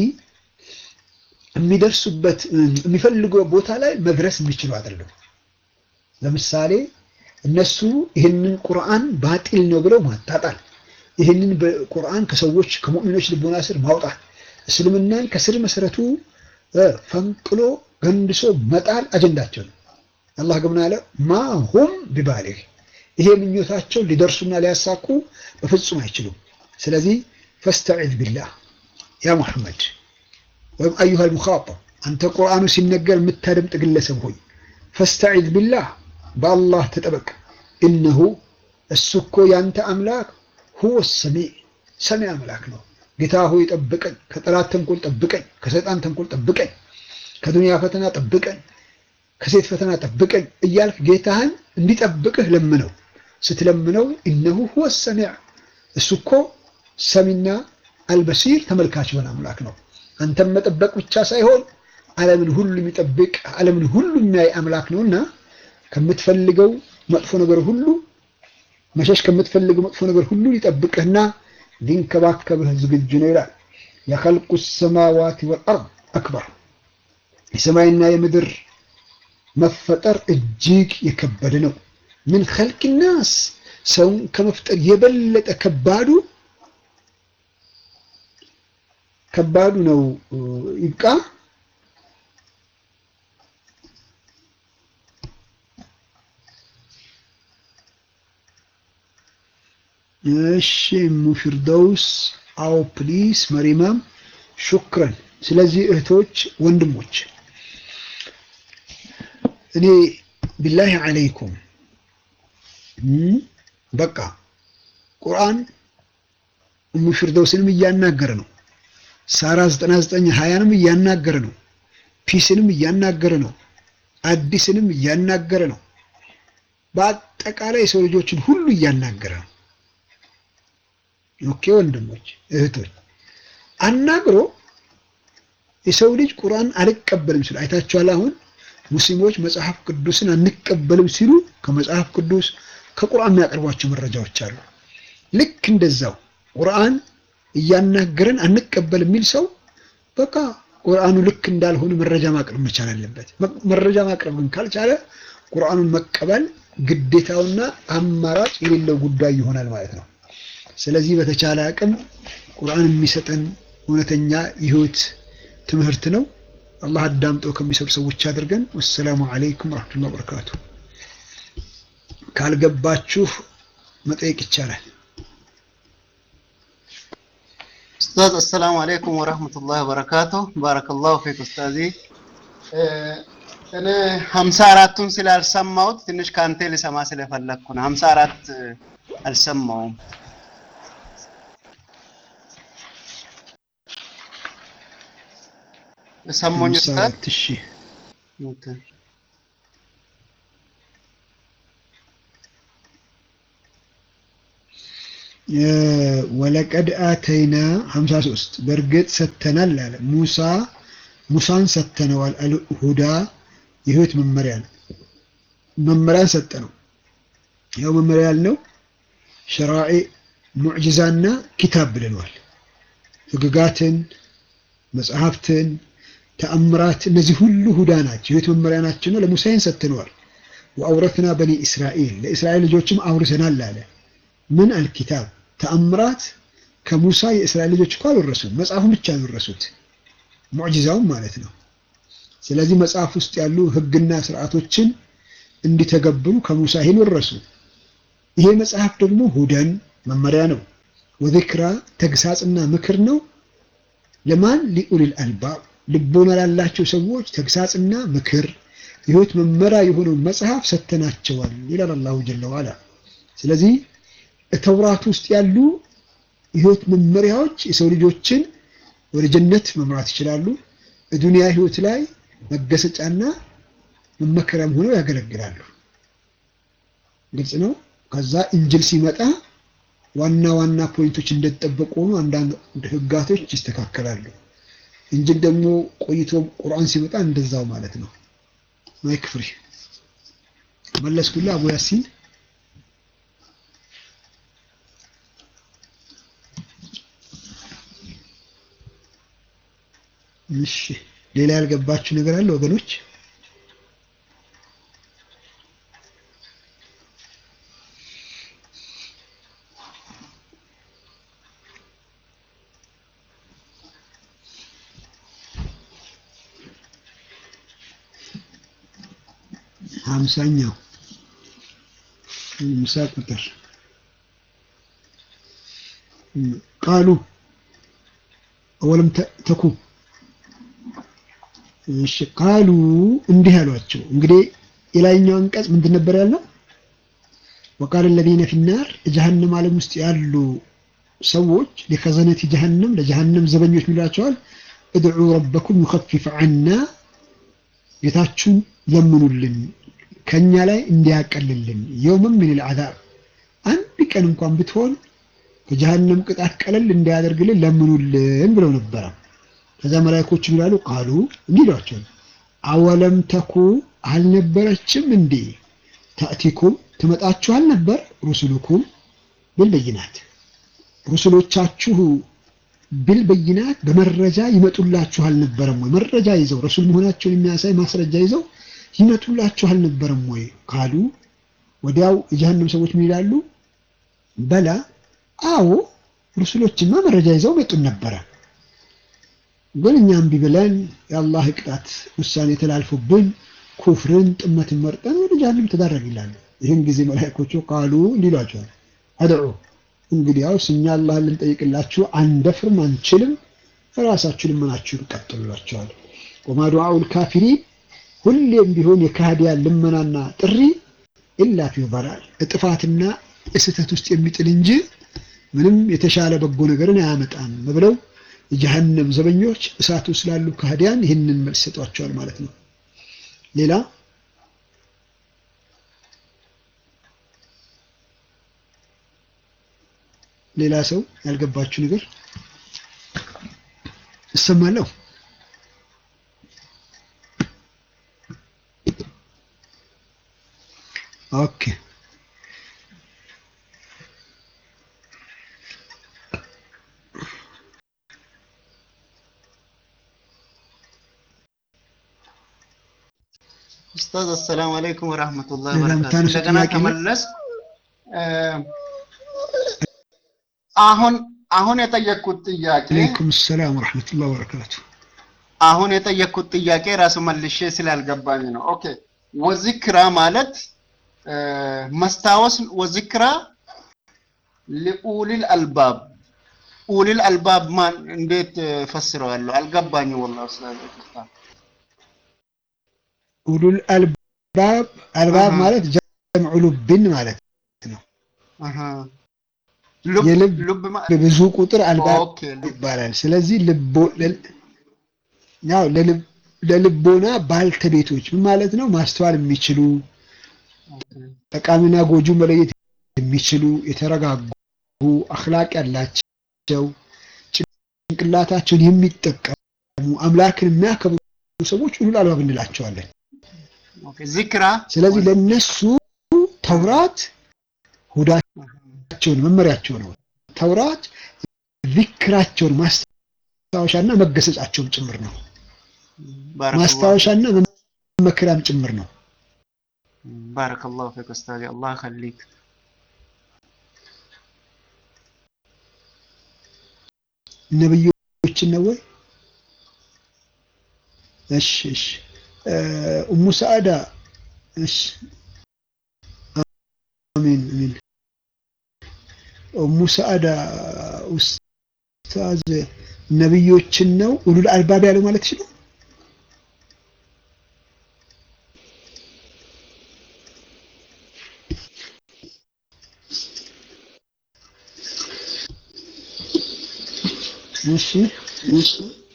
የሚደርሱበት የሚፈልገው ቦታ ላይ መድረስ የሚችሉ አይደሉም። ለምሳሌ እነሱ ይህንን ቁርአን ባጢል ነው ብለው ማጣጣል፣ ይህንን ቁርአን ከሰዎች ከሙእሚኖች ልቦና ስር ማውጣት፣ እስልምናን ከስር መሰረቱ ፈንቅሎ ገንድሶ መጣል አጀንዳቸው ነው። አላህ ግን አለ ማሁም ቢባሊግ ይሄ ምኞታቸው ሊደርሱና ሊያሳኩ በፍጹም አይችሉም። ስለዚህ ፈስተዒዝ ቢላህ ያ ሙሐመድ ወይም አዩሃል ሙኻጠብ አንተ ቁርአኑ ሲነገር የምታደምጥ ግለሰብ ሆይ ፈስተዒዝ ቢላህ በአላህ ተጠበቅ። እነሁ እሱ እኮ ያንተ አምላክ ሁወ ሰሚዕ ሰሚ አምላክ ነው። ጌታ ሆይ ጠብቀኝ፣ ከጠላት ተንኮል ጠብቀኝ፣ ከሰይጣን ተንኮል ጠብቀኝ፣ ከዱንያ ፈተና ጠብቀኝ፣ ከሴት ፈተና ጠብቀኝ እያልክ ጌታህን እንዲጠብቅህ ለምነው። ስትለምነው ኢነሁ ሁወ ሰሚዕ እሱ እኮ ሰሚና አልበሲር ተመልካች የሆነ አምላክ ነው። አንተም መጠበቅ ብቻ ሳይሆን ዓለምን ሁሉ የሚጠብቅ ዓለምን ሁሉ የሚያይ አምላክ ነውና ከምትፈልገው መጥፎ ነገር ሁሉ መሸሽ ከምትፈልገው መጥፎ ነገር ሁሉ ሊጠብቅህና ሊንከባከብህ ዝግጁ ነው ይላል። የኸልቁ ሰማዋት ወልአርድ አክበር የሰማይና የምድር መፈጠር እጅግ የከበደ ነው። ምን ኸልቅ ናስ ሰውን ከመፍጠር የበለጠ ከባዱ ከባዱ ነው። ይብቃ። እሺ ሙፊርደውስ አው ፕሊስ መሪማም ሹክረን። ስለዚህ እህቶች ወንድሞች፣ እኔ ቢላሂ አለይኩም በቃ ቁርአን እሙ ፊርደውስንም እያናገረ ነው። ሳራ 99 ሀያንም እያናገረ ነው። ፒስንም እያናገረ ነው። አዲስንም እያናገረ ነው። በአጠቃላይ የሰው ልጆችን ሁሉ እያናገረ ነው። ኦኬ ወንድሞች እህቶች፣ አናግሮ የሰው ልጅ ቁርአን አልቀበልም ሲሉ አይታችኋል። አሁን ሙስሊሞች መጽሐፍ ቅዱስን አንቀበልም ሲሉ ከመጽሐፍ ቅዱስ ከቁርአን የሚያቀርቧቸው መረጃዎች አሉ። ልክ እንደዛው ቁርአን እያናገረን አንቀበል የሚል ሰው በቃ ቁርአኑ ልክ እንዳልሆነ መረጃ ማቅረብ መቻል አለበት። መረጃ ማቅረብ ግን ካልቻለ ቁርአኑን መቀበል ግዴታውና አማራጭ የሌለው ጉዳይ ይሆናል ማለት ነው። ስለዚህ በተቻለ አቅም ቁርአን የሚሰጠን እውነተኛ የህይወት ትምህርት ነው። አላህ አዳምጠው ከሚሰሩ ሰዎች አድርገን። ወሰላሙ አለይኩም ወራህመቱላሂ ወበረካቱ። ካልገባችሁ መጠየቅ ይቻላል። ኡስታዝ አሰላሙ አለይኩም ወራህመቱላሂ ወበረካቱ። ባረከላሁ ፊክ ኡስታዚ። እኔ ሀምሳ አራቱን ስላልሰማሁት ትንሽ ከአንተ ልሰማ ስለፈለግኩ ነው። ሀምሳ አራት አልሰማውም። ሰሞኝ ኡስታዝ? እሺ ኦኬ። ወለቀድ አተይና 53 በእርግጥ ሰተናል አለ ሙሳ ሙሳን ሰተነዋል አልሁዳ የህይወት መመሪያ መመሪያን ሰጠ ነው ያው መመሪያ ያልነው ሸራዒ ሙዕጅዛና ኪታብ ብለነዋል ህግጋትን መጽሐፍትን ተአምራት እነዚህ ሁሉ ሁዳ ናቸው የህይወት መመሪያ ናቸው ነው ለሙሳይን ሰተነዋል ወአውረትና በኒ እስራኤል ለእስራኤል ልጆችም አውርሰናል አለ ምን አልኪታብ ተአምራት ከሙሳ የእስራኤል ልጆች እኮ አልወረሱም፣ መጽሐፉን ብቻ አልወረሱት፣ ሙዕጂዛውም ማለት ነው። ስለዚህ መጽሐፍ ውስጥ ያሉ ህግና ስርዓቶችን እንዲተገብሩ ከሙሳ ይህን ወረሱ። ይሄ መጽሐፍ ደግሞ ሁደን መመሪያ ነው፣ ወዚክራ ተግሳጽና ምክር ነው። ለማን ሊኡሊል አልባብ ልቦና ላላቸው ሰዎች ተግሳጽና ምክር የህይወት መመሪያ የሆነው መጽሐፍ ሰተናቸዋል ይላል አላሁ ጀለ ዋላ። ስለዚህ ተውራት ውስጥ ያሉ የህይወት መመሪያዎች የሰው ልጆችን ወደ ጀነት መምራት ይችላሉ። በዱንያ ህይወት ላይ መገሰጫና መመከሪያም ሆነው ያገለግላሉ። ግልጽ ነው። ከዛ እንጅል ሲመጣ ዋና ዋና ፖይንቶች እንደተጠበቁ ሆኖ አንዳንድ ህጋቶች ይስተካከላሉ። እንጅል ደግሞ ቆይቶ ቁርአን ሲመጣ እንደዛው ማለት ነው። ማይክ ፍሪ መለስኩላ አቡ ያሲን እሺ ሌላ ያልገባችሁ ነገር አለ ወገኖች? ሀምሳኛው ምሳ ቁጥር ቃሉ አወለም ተኩ እሺ ቃሉ እንዲህ አሏቸው። እንግዲህ የላይኛው አንቀጽ ምንድን ነበር ያለው? ወቃለ الذين في النار ጀሀነም ዓለም ውስጥ ያሉ ሰዎች ሊከዘነቲ ጀሀነም ለጀሀነም ዘበኞች ሚሏቸዋል እድዑ ረበኩም ዩኸፊፍ ዐና ጌታችሁን ለምኑልን ከኛ ላይ እንዲያቀልልን የውመን ምን ልዓዛብ አንድ ቀን እንኳን ብትሆን ከጀሃነም ቅጣት ቀለል እንዲያደርግልን ለምኑልን ብለው ነበረ። ከዛ መላእክቶች ይላሉ ቃሉ እንዲህ ይሏቸዋል አወለም ተኩ አልነበረችም እንዴ ታእቲኩም ትመጣችሁ አልነበር ሩሱሉኩም ብልበይናት ሩሱሎቻችሁ ብልበይናት በመረጃ ይመጡላችሁ አልነበረም ወይ? መረጃ ይዘው ረሱል መሆናቸውን የሚያሳይ ማስረጃ ይዘው ይመጡላችሁ አልነበረም ወይ ካሉ ወዲያው የጀሃነም ሰዎች ምን ይላሉ? በላ አዎ ሩሱሎችማ መረጃ ይዘው መጡን ነበረ፣ ግን እኛ እምቢ ብለን የአላህ ቅጣት ውሳኔ ተላልፎብን ኩፍርን ጥመትን መርጠን ወደ ጀሃነም ተዳረግ ይላሉ። ይህን ጊዜ መላእክቶቹ ቃሉ እንዲሏቸዋል አድዑ እንግዲያውስ እኛ አላህን ልንጠይቅላችሁ አንደፍርም፣ አንችልም፣ ራሳችሁ ልመናችሁን ቀጥሉላቸዋል። ወማ ዱዓኡል ካፊሪን ሁሌም ቢሆን የካህዲያን ልመናና ጥሪ ኢላ ፊ ضላል እጥፋትና እስህተት ውስጥ የሚጥል እንጂ ምንም የተሻለ በጎ ነገርን አያመጣም ብለው የጀሃነም ዘበኞች እሳቱ ስላሉ ካህዲያን ይህንን መልስ ሰጧቸዋል ማለት ነው። ሌላ ሌላ ሰው ያልገባችሁ ነገር እሰማለሁ። ኦኬ ኡስታዝ አሰላሙ አለይኩም ወራህመቱላሂ ሌላ ወበረካቱ። የምታነሱት እንደገና ጥያቄ ነው? ተመለስ። አሁን አሁን የጠየቅኩት ጥያቄ አለይኩም ሰላም ወረሕመቱላሂ ወበረካቱ። አሁን የጠየቅኩት ጥያቄ ራሱ መልሼ ስላልገባኝ ነው። ኦኬ ወዚክራ ማለት እ፣ መስታወስ ወዚክራ ሊኡሊል አልባብ ኡሊል አልባብ ማን እንዴት እ፣ ፈስረዋለሁ? አልገባኝም ወላሂ ኡስታዝ ኡስታዝ። ኡሉል አልባብ አልባብ አሃ። ማለት ጀምዑ ሉብን ማለት አሃ ሉብ የልብ- ሉብ ማ- ብዙ ቁጥር አልባብ ኦኬ ሉብ ይባላል። ስለዚህ ልቦ ለ- ያው ለልብ- ለልቦና ባልተቤቶች ምን ማለት ነው? ማስተዋል የሚችሉ ኦኬ ጠቃሚና ጎጁ መለየት የሚችሉ የተረጋጉ አኽላቅ ያላቸው ጭንቅላታቸውን የሚጠቀሙ አምላክን የሚያከብሩ ሰዎች ኡሉል አልባብ እንላቸዋለን። ኦኬ ዚክራ ስለዚህ ለነሱ ተውራት ሁዳቸውን መመሪያቸው ነው። ተውራት ዚክራቸውን ማስታወሻና መገሰጫቸውን ጭምር ነው። ባረከላሁ ማስታወሻና መመከሪያም ጭምር ነው። ባረከላሁ ፊክ ኡስታዝ አላህ ይኸሊክ ነብዮችን ነው ወይ? እሺ እሺ እ፣ ኡሙ ሰዓዳ እሺ አሚን አሚን ኡሙ ሰዓዳ ኡስታዝ ነብዮችን ነው ኡሉል አልባብ ያለው ማለት ነው። እሺ እሺ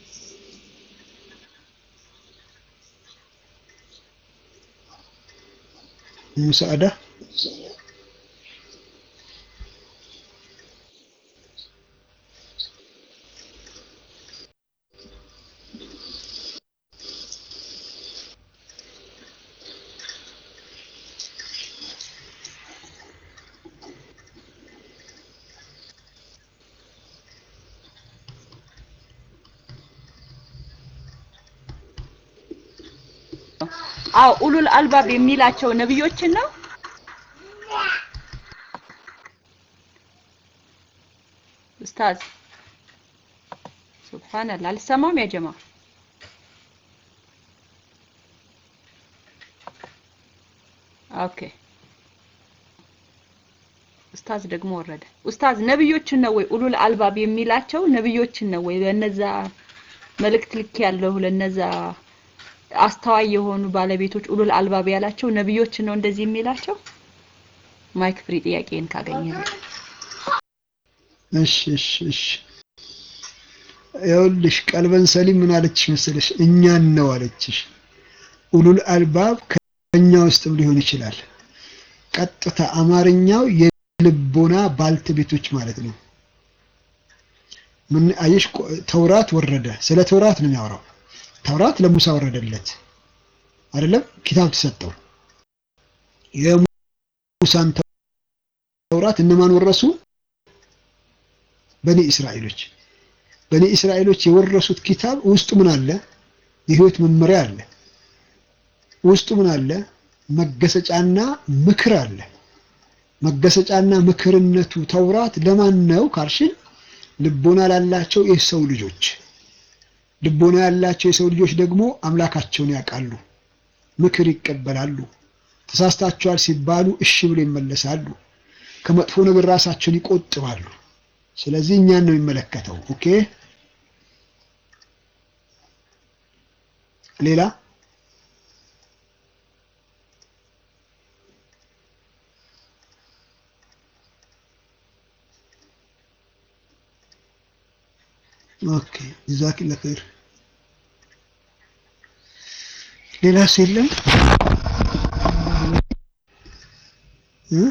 ኡሙ ሰዓዳ አው ኡሉል አልባብ የሚላቸው ነብዮችን ነው። ኡስታዝ ሱብሃንአላህ አልሰማም ያ ጀማ ኦኬ ኡስታዝ ደግሞ ወረደ። ኡስታዝ ነብዮችን ነው ወይ ኡሉል አልባብ የሚላቸው ነብዮችን ነው ወይ ለነዛ መልእክት ልክ ያለው ለነዛ አስተዋይ የሆኑ ባለቤቶች ኡሉል አልባብ ያላቸው ነብዮችን ነው እንደዚህ የሚላቸው? ማይክ ፍሪ ጥያቄን ካገኘ እሺ እሺ እሺ ይኸውልሽ ቀልበን ሰሊም ምን አለችሽ መሰለሽ? እኛን ነው አለችሽ። ኡሉል አልባብ ከኛ ውስጥም ሊሆን ይችላል። ቀጥታ አማርኛው የልቦና ባልተቤቶች ማለት ነው። ምን አየሽ? ተውራት ወረደ። ስለ ተውራት ነው የሚያወራው። ተውራት ለሙሳ ወረደለት አይደለም? ኪታብ ተሰጠው። የሙሳን ተውራት እነማን ወረሱ? በኒ እስራኤሎች። በኒ እስራኤሎች የወረሱት ኪታብ ውስጡ ምን አለ? የህይወት መመሪያ አለ። ውስጡ ምን አለ? መገሰጫና ምክር አለ። መገሰጫና ምክርነቱ ተውራት ለማን ነው ካልሽን፣ ልቦና ላላቸው የሰው ልጆች። ልቦና ያላቸው የሰው ልጆች ደግሞ አምላካቸውን ያውቃሉ፣ ምክር ይቀበላሉ። ተሳስታቸዋል ሲባሉ እሺ ብሎ ይመለሳሉ። ከመጥፎ ነገር ራሳቸውን ይቆጥባሉ። ስለዚህ እኛን ነው የሚመለከተው። ኦኬ ሌላ ኦኬ ጀዛኪላ ኸይር። ሌላ ሰው የለም እ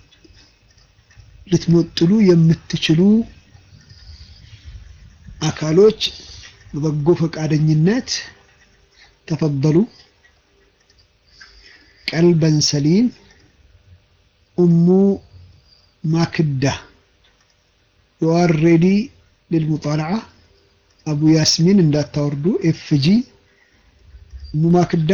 ልትሞጥሉ የምትችሉ አካሎች በበጎ ፈቃደኝነት ተፈበሉ። ቀልበን ሰሊም ኡሙ ማክዳ ዩ አር ሬዲ ልልሙጣለዓ አቡ ያስሚን እንዳታወርዱ። ኤፍጂ ኡሙ ማክዳ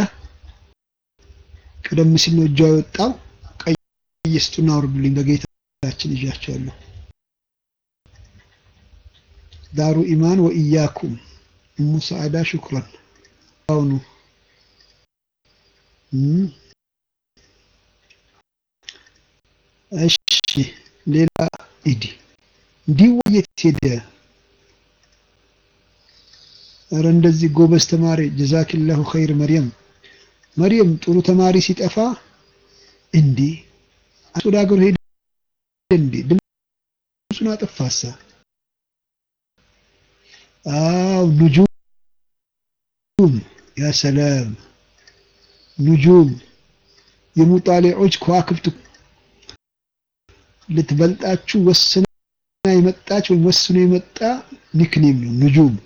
ቀደም ሲል ነው እጇ የወጣው። ቀይ ስጡና አውርዱልኝ በጌታችን ይዣቸዋለሁ። ዳሩ ኢማን ወኢያኩም እሙ ሰዓዳ ሹክራን አሁኑ እሺ ሌላ ኢዲ እንዲህ የት ሄደ? ኧረ እንደዚህ ጎበዝ ተማሪ ጀዛኪላሁ ኸይር መርየም መርየም ጥሩ ተማሪ ሲጠፋ እንዲህ ወደ ሀገሩ ሄደ እንዴ ድምፁን አጠፋሳ አው ኑጁም ያ ሰላም ኑጁም የሙጣሊዖች ከዋክብት ልትበልጣችሁ ወስና የመጣች ወይም ወስኖ የመጣ ኒክኔም ነው ኑጁም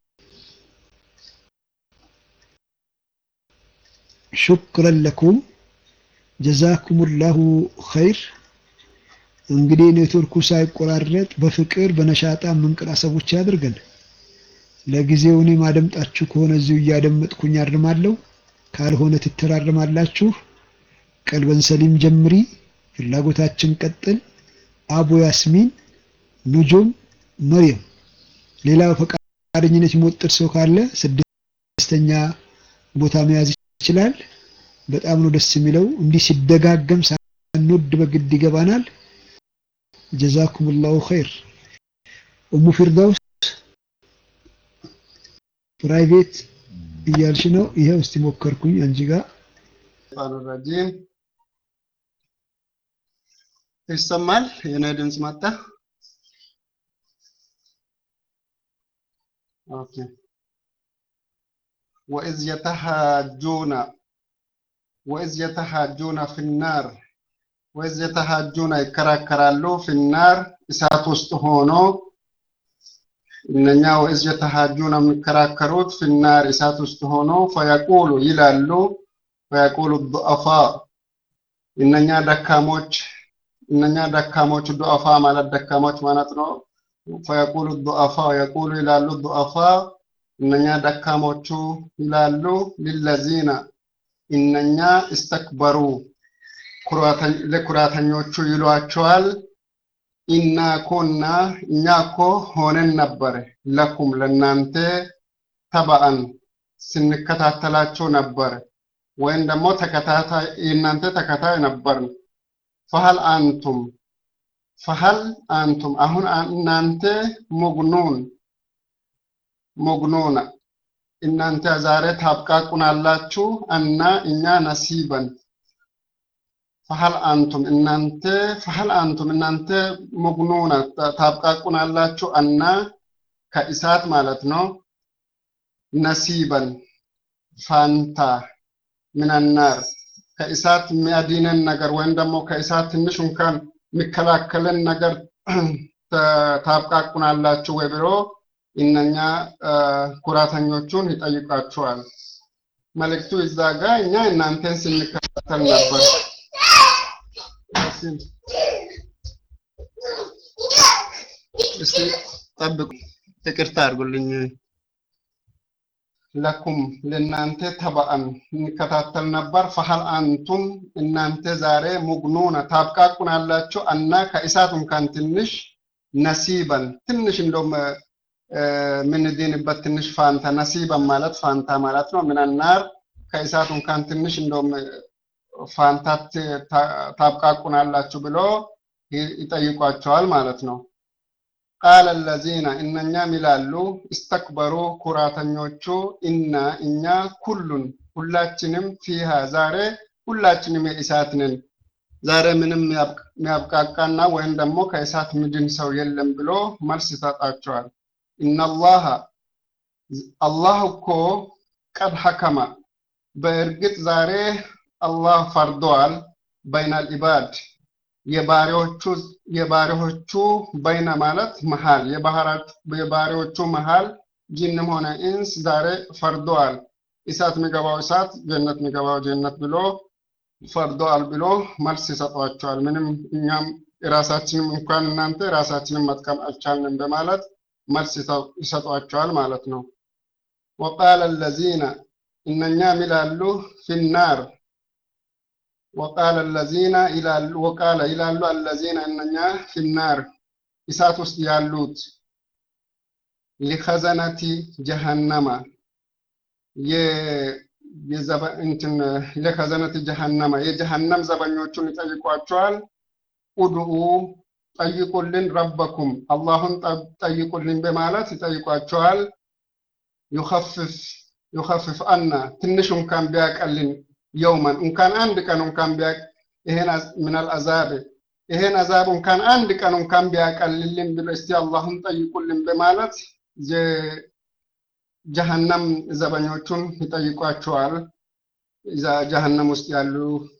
ሹክረን ለኩም ጀዛኩሙላሁ ኸይር እንግዲህ ኔትወርኩ ሳይቆራረጥ በፍቅር በነሻጣ መንቀራሰቦች ያድርገን። ለጊዜው እኔ ማደምጣችሁ ከሆነ እዚሁ እያደመጥኩኝ አርማለሁ፣ ካልሆነ ትተራርማላችሁ። ቀልበን ሰሊም ጀምሪ፣ ፍላጎታችን ቀጥል። አቡ ያስሚን፣ ኑጁም፣ መርየም። ሌላ ፈቃደኝነት የሚወጥር ሰው ካለ ስድስተኛ ቦታ መያዝ ይችላል። በጣም ነው ደስ የሚለው። እንዲህ ሲደጋገም ሳንወድ በግድ ይገባናል። ጀዛኩሙላሁ ኸይር። ኡሙ ፊርዳውስ ፕራይቬት እያልሽ ነው። ይኸው እስቲ ሞከርኩኝ አንቺ ጋር ረጂም ይሰማል። የኔ ድምፅ መጣ። ኦኬ ወኢዝ የተሃጁነ ወኢዝ የተሃጁነ ፊናር ወይዝ የተሃጁን ይከራከራሉ ፊናር እሳት ውስጥ ሆኖ እነኛ ወይዝ የተሃጁን የሚከራከሩት ፊናር እሳት ውስጥ ሆኖ ፈየቁሉ ይላሉ ፈየቁሉ ዱአፋ እነኛ ደካሞች እነኛ ደካሞች ዱአፋ ማለት ደካሞች ማለት ነው። ፈየቁሉ ዱአፋ የቁሉ ይላሉ ዱአፋ እነኛ ደካሞቹ ይላሉ ሊለዚነ እነኛ እስተክበሩ ለኩራተኞቹ ይሏቸዋል። ኢና ኮና እኛ እኮ ሆነን ነበር ለኩም ለናንተ ተባአን ስንከታተላቸው ነበር፣ ወይም ደግሞ ተከታታይ የእናንተ ተከታይ ነበርን። ፈሀል አንቱም ፈሀል አንቱም አሁን እናንተ ሙግኑን ሙግኑን እናንተ ዛሬ ታብቃቁናላችሁ እና እኛ ነሲበን ፈሀል አንቱም እናንተ ፈሀል አንቱም እናንተ ሙግኑነ ታብቃቁናላችሁ አና ከእሳት ማለት ነው ነሲበን ፋንታ ሚነናር ከእሳት የሚያድነን ነገር ወይም ደግሞ ከእሳት ትንሽ እንኳን የሚከላከልን ነገር ታብቃቁናላችሁ ወይ ብሎ እነኛ ኩራተኞቹን ይጠይቃቸዋል። መልእክቱ እዛ ጋር እኛ እናንተን ስንከታተል ነበር። እስቲ ጠብቁ፣ ይቅርታ አድርጉልኝ። ለኩም ለእናንተ ተባአን እንከታተል ነበር። ፈሀል አንቱም እናንተ ዛሬ ሙግኑነ ታብቃቁናላችሁ እና ከእሳት እንኳን ትንሽ ነሲበን ትንሽ እንደውም የምንድንበት ትንሽ ፋንታ ነሲበን ማለት ፋንታ ማለት ነው። ምንናር ከእሳት እንኳን ትንሽ እንደውም ፋንታት ታብቃቁናላችሁ ብሎ ይጠይቋቸዋል ማለት ነው። ቃለ ለዚነ እነኛም ይላሉ እስተክበሩ ኩራተኞቹ እና እኛ ኩሉን ሁላችንም ፊሃ ዛሬ ሁላችንም የእሳት ነን ዛሬ ምንም የሚያብቃቃና ወይም ደግሞ ከእሳት ምድን ሰው የለም ብሎ መልስ ይሰጣቸዋል። ኢነላሃ አላህ እኮ ቀድ ሐከመ በእርግጥ ዛሬ አላህ ፈርደዋል በይነል ኢባድ የባሪዎቹ የባሪዎቹ በይነ ማለት መሃል የባሪዎቹ መሃል ጂንም ሆነ ኢንስ ዛሬ ፈርደዋል። እሳት የሚገባው እሳት፣ ጀነት የሚገባው ጀነት ብሎ ፈርደዋል ብሎ መልስ ይሰጧቸዋል። ምንም እኛም የራሳችንም እንኳን እናንተ ራሳችንን መጥቀም አልቻልንም በማለት መልስ ይሰጧቸዋል ማለት ነው። ወቃለ ለዚነ እነኛም ይላሉ ፊናር ወቃለ ለዚነ ይላሉ ወቃለ ይላሉ አለዚነ እነኛ ፊናር እሳት ውስጥ ያሉት ሊኸዘነቲ ጀሃነማ እንትን ለከዘነት ጀሃነማ የጀሃነም ዘበኞቹን ይጠይቋቸዋል። ኡድኡ ጠይቁልን ረበኩም አላሁን ጠይቁልን በማለት ይጠይቋቸዋል። ዩኸፍፍ ዩኸፍፍ አና ትንሽ እንኳን ቢያቀልን የውመን እንኳን አንድ ቀን እንኳን ቢያቅ ይሄን ምናል አዛብ ይሄን አዛብ እንኳን አንድ ቀን እንኳን ቢያቀልልን ብሎ እስቲ አላሁን ጠይቁልን በማለት ጀሀነም ዘበኞቹን ይጠይቋቸዋል። እዛ ጀሀነም ውስጥ ያሉ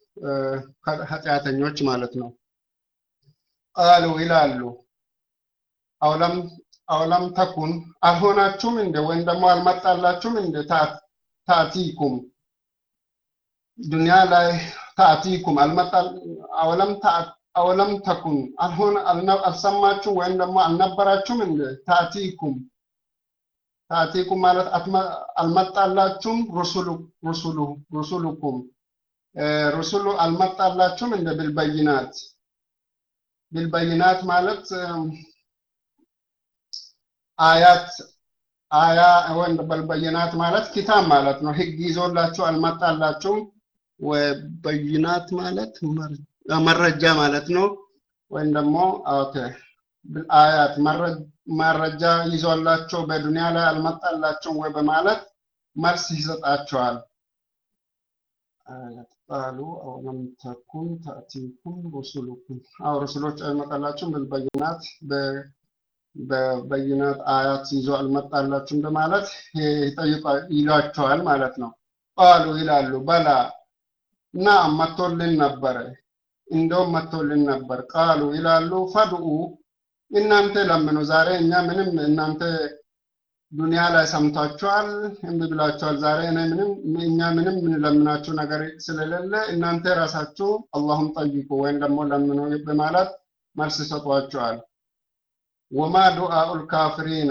ኃጢአተኞች ማለት ነው። ቃሉ ይላሉ አውለም አውለም ተኩን አልሆናችሁም እንደ ወይም ደግሞ አልመጣላችሁም እንደ ታቲኩም ዱንያ ላይ ታቲኩም አልመጣ አውለም አውለም ተኩን አልሆነ አልሰማችሁ ወይም ደግሞ አልነበራችሁም እንደ ታቲኩም ታቲኩም ማለት አልመጣላችሁም ሩሱሉ ሩሱሉ ሩሱሉኩም ሩሱሉ አልመጣላችሁም እንደ ብልበይናት ብልበይናት ማለት አያት አያ ወይም በልበይናት ማለት ኪታብ ማለት ነው። ህግ ይዞላችሁ አልመጣላችሁም። በይናት ማለት መረጃ ማለት ነው። ወይም ደግሞ ኦኬ አያት መረጃ ይዞላቸው በዱንያ ላይ አልመጣላቸውም ወይ በማለት መልስ ይሰጣቸዋል። ቃሉ አወለም ተኩን ተእቲኩም ሩሱሉኩም አው ሩሱሎች አይመጣላችሁም ብልበይናት በበይናት አያት ይዞ አልመጣላችሁም በማለት ይሏቸዋል ማለት ነው። ቃሉ ይላሉ በላ እና መጥቶልን ነበረ እንደውም መጥቶልን ነበር። ቃሉ ይላሉ ፈድኡ እናንተ ለምኑ። ዛሬ እኛ ምንም እናንተ ዱንያ ላይ ሰምታችኋል፣ እምቢ ብላችኋል። ዛሬ እኔ ምንም እኛ ምንም የምንለምናችሁ ነገር ስለሌለ እናንተ ራሳችሁ አላሁም ጠይቁ ወይም ደግሞ ለምኑ በማለት መልስ ይሰጧቸዋል። ወማ ዱአኡል ካፍሪና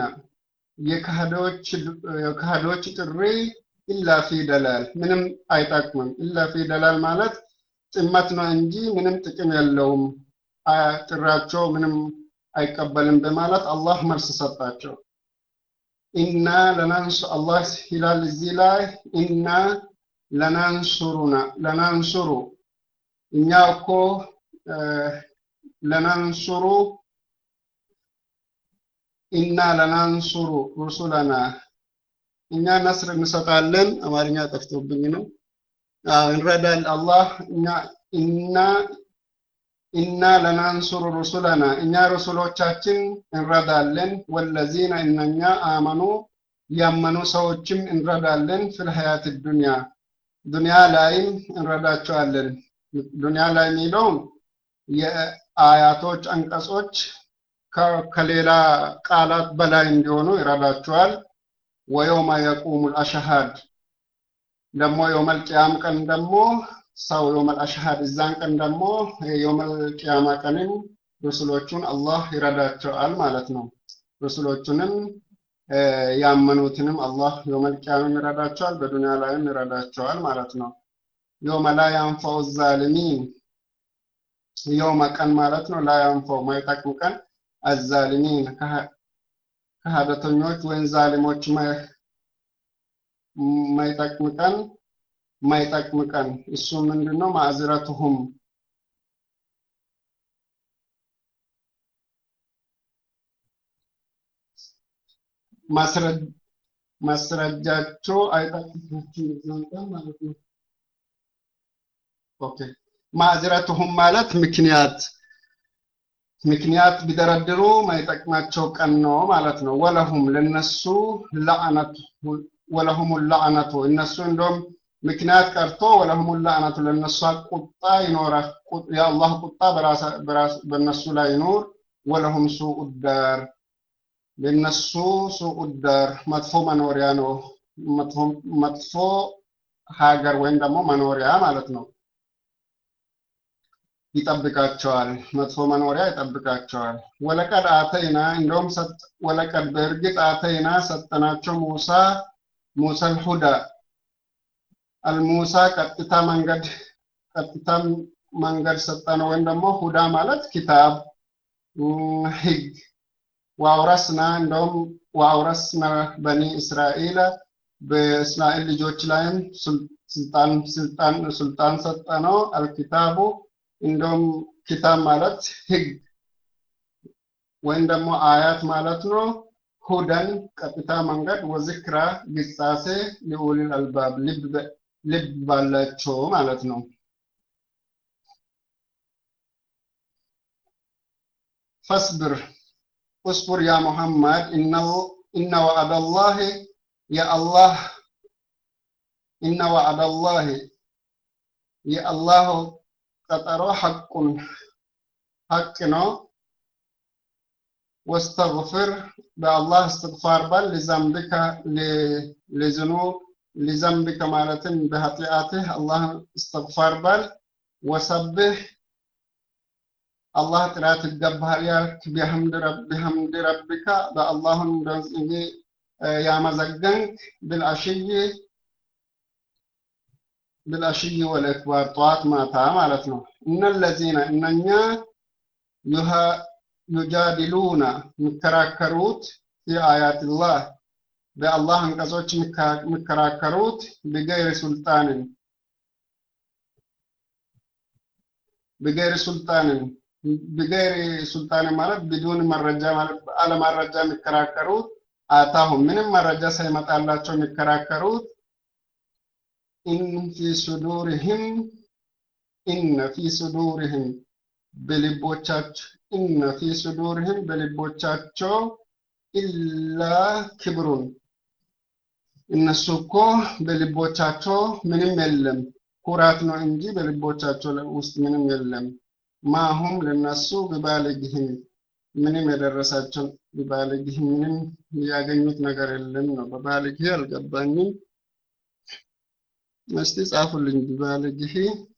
የካህዶች ጥሪ ኢላ ፊ ደላል ምንም አይጠቅምም። ኢላ ፊ ደላል ማለት ጥመት ነው እንጂ ምንም ጥቅም የለውም። ጥሪያቸው ምንም አይቀበልም በማለት አላህ መልስ ሰጣቸው። ኢና ለናንሱ አላህ ይላል እዚህ ላይ ኢና ለናንሱሩና ለናንሱሩ እኛ እኮ ለናንሱሩ ኢና ለናንሱሩ ሩሱለና እኛ ነስር እንሰጣለን። አማርኛ ጠፍቶብኝ ነው። እንረዳል አላህ እኛ ኢና ኢና ለናንሱሩ ሩሱለና እኛ ሩሱሎቻችን እንረዳለን፣ ወለዚነ እነኛ አመኑ ያመኑ ሰዎችም እንረዳለን። ፊል ሀያት ዱንያ ዱንያ ላይም እንረዳቸዋለን። ዱንያ ላይ የሚለውን የአያቶች አንቀጾች ከሌላ ቃላት በላይ እንዲሆኑ ይረዳቸዋል። ወየውመ የቁሙል አሽሃድ ደግሞ የውመል ቅያም ቀን ደግሞ ሰው የውመል አሽሃድ እዛን ቀን ደግሞ የውመል ቅያማ ቀንም ሩስሎቹን አላህ ይረዳቸዋል ማለት ነው። ሩስሎቹንም ያመኑትንም አላህ የውመል ቅያምም ይረዳቸዋል፣ በዱንያ ላይም ይረዳቸዋል ማለት ነው። የውመ ላ ያንፈው ዛሊሚን የውመ ቀን ማለት ነው። ላ ያንፈው ማይጠቅም ቀን አዛሊሚን ከሀደተኞች ወይም ዛሊሞች ማይጠቅም ቀን ማይጠቅም ቀን እሱ ምንድነው? ማዕዝረቱሁም ማስረጃቸው አይጠቅማችሁም ማለት ነው። ኦኬ ማዕዝረቱሁም ማለት ምክንያት ምክንያት ቢደረድሩ ማይጠቅማቸው ቀን ነው ማለት ነው። ወለሁም ለነሱ ለዓነቱ ወለሁም ለዓነቱ እነሱ እንደውም ምክንያት ቀርቶ ወለሁም ለዓነቱ ለነሱ ቁጣ ይኖራል። የአላህ ቁጣ በነሱ ላይ ይኖር። ወለሁም ሱኡ ዳር ለነሱ ሱኡ ዳር መጥፎ መኖሪያ ነው። መጥፎ ሀገር ወይም ደግሞ መኖሪያ ማለት ነው። ይጠብቃቸዋል። መጥፎ መኖሪያ ይጠብቃቸዋል። ወለቀድ አተይና እንደውም ወለቀድ በእርግጥ አተይና ሰጠናቸው ሙሳ ሙሰል ሁዳ አልሙሳ ቀጥታ መንገድ ቀጥታ መንገድ ሰጠነው ወይም ደግሞ ሁዳ ማለት ኪታብ ህግ ወአውረስና እንደውም ወአውረስና በኒ እስራኤል በእስራኤል ልጆች ላይም ስልጣን ስልጣን ስልጣን ሰጠነው አልኪታቡ እንደውም ኪታብ ማለት ህግ ወይም ደግሞ አያት ማለት ነው። ሁደን ቀጥታ መንገድ ወዝክራ ግሳሴ ሊኡሊል አልባብ ልብ ባላቸው ማለት ነው። ፈስብር እስቡር ያ ሙሐመድ ኢነ ወዐደላሂ የአላህ ኢነ ወዐደላሂ የአላህ ቀጠሮ ሐቁን ሐቅ ነው። ወስተግፍር በአላህ እስትግፋር በል ሊዘንብከ ሊዝኑ ሊዘንብከ ማለትም በኃጢአትህ አላህ እስትግፋር በል ወሰብህ አላህ ጥራት ይገባሃል ያልክ ቢሐምድ ረቢካ በአላሁን ያመዘገንክ ብልአሽይ ብልአሽይ ወልእክባር ጠዋት ማታ ማለት ነው። እነለዚነ እነኛ ዩጃዲሉና የሚከራከሩት ፊ አያትላህ በአላህ አንቀጾች የሚከራከሩት ቢገይር ሱልጣንን ቢገይር ሱልጣንን ቢገይር ሱልጣንን ማለት ቢዱን መረጃ ማለት አለመረጃ የሚከራከሩት አታሁም ምንም መረጃ ሳይመጣላቸው የሚከራከሩት ኢን ፊ ሱዱሪህም ኢነ ፊ ሱዱሪህም በልቦቻቸው ኢነ ፊ ሱዱሪህም በልቦቻቸው ኢላ ክብሩን እነሱ እኮ በልቦቻቸው ምንም የለም ኩራት ነው እንጂ በልቦቻቸው ውስጥ ምንም የለም። ማሁም ለነሱ ቢባልግህም ምንም የደረሳቸው ቢባልግህ ምንም ያገኙት ነገር የለም ነው። በባልግህ አልገባኝም። እስቲ ጻፉልኝ። ቢባልግህ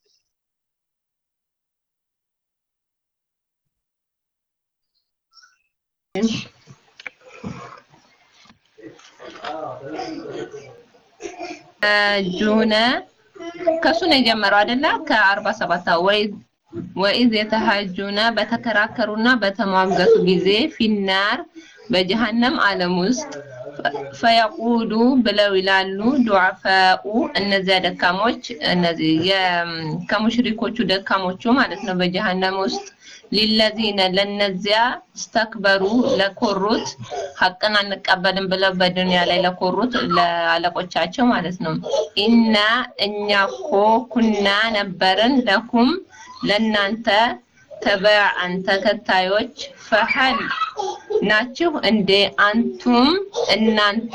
ጁነ ከሱ ነው የጀመረው አይደለ? ከአርባ ሰባት ወይ ወኢዝ የተሃጁነ በተከራከሩና በተሟገቱ ጊዜ ፊናር በጀሃነም ዓለም ውስጥ ፈየቁሉ ብለው ይላሉ ዱዓፋኡ እነዚያ ደካሞች እነዚህ ከሙሽሪኮቹ ደካሞቹ ማለት ነው በጀሃነም ውስጥ ሊለዚነ ለነዚያ ስተክበሩ ለኮሩት ሀቅን አንቀበልም ብለው በዱንያ ላይ ለኮሩት ለአለቆቻቸው ማለት ነው ኢና እኛ እኮ ኩና ነበርን ለኩም ለናንተ ተበዓን ተከታዮች ፈሀል ናችሁ እንዴ አንቱም እናንተ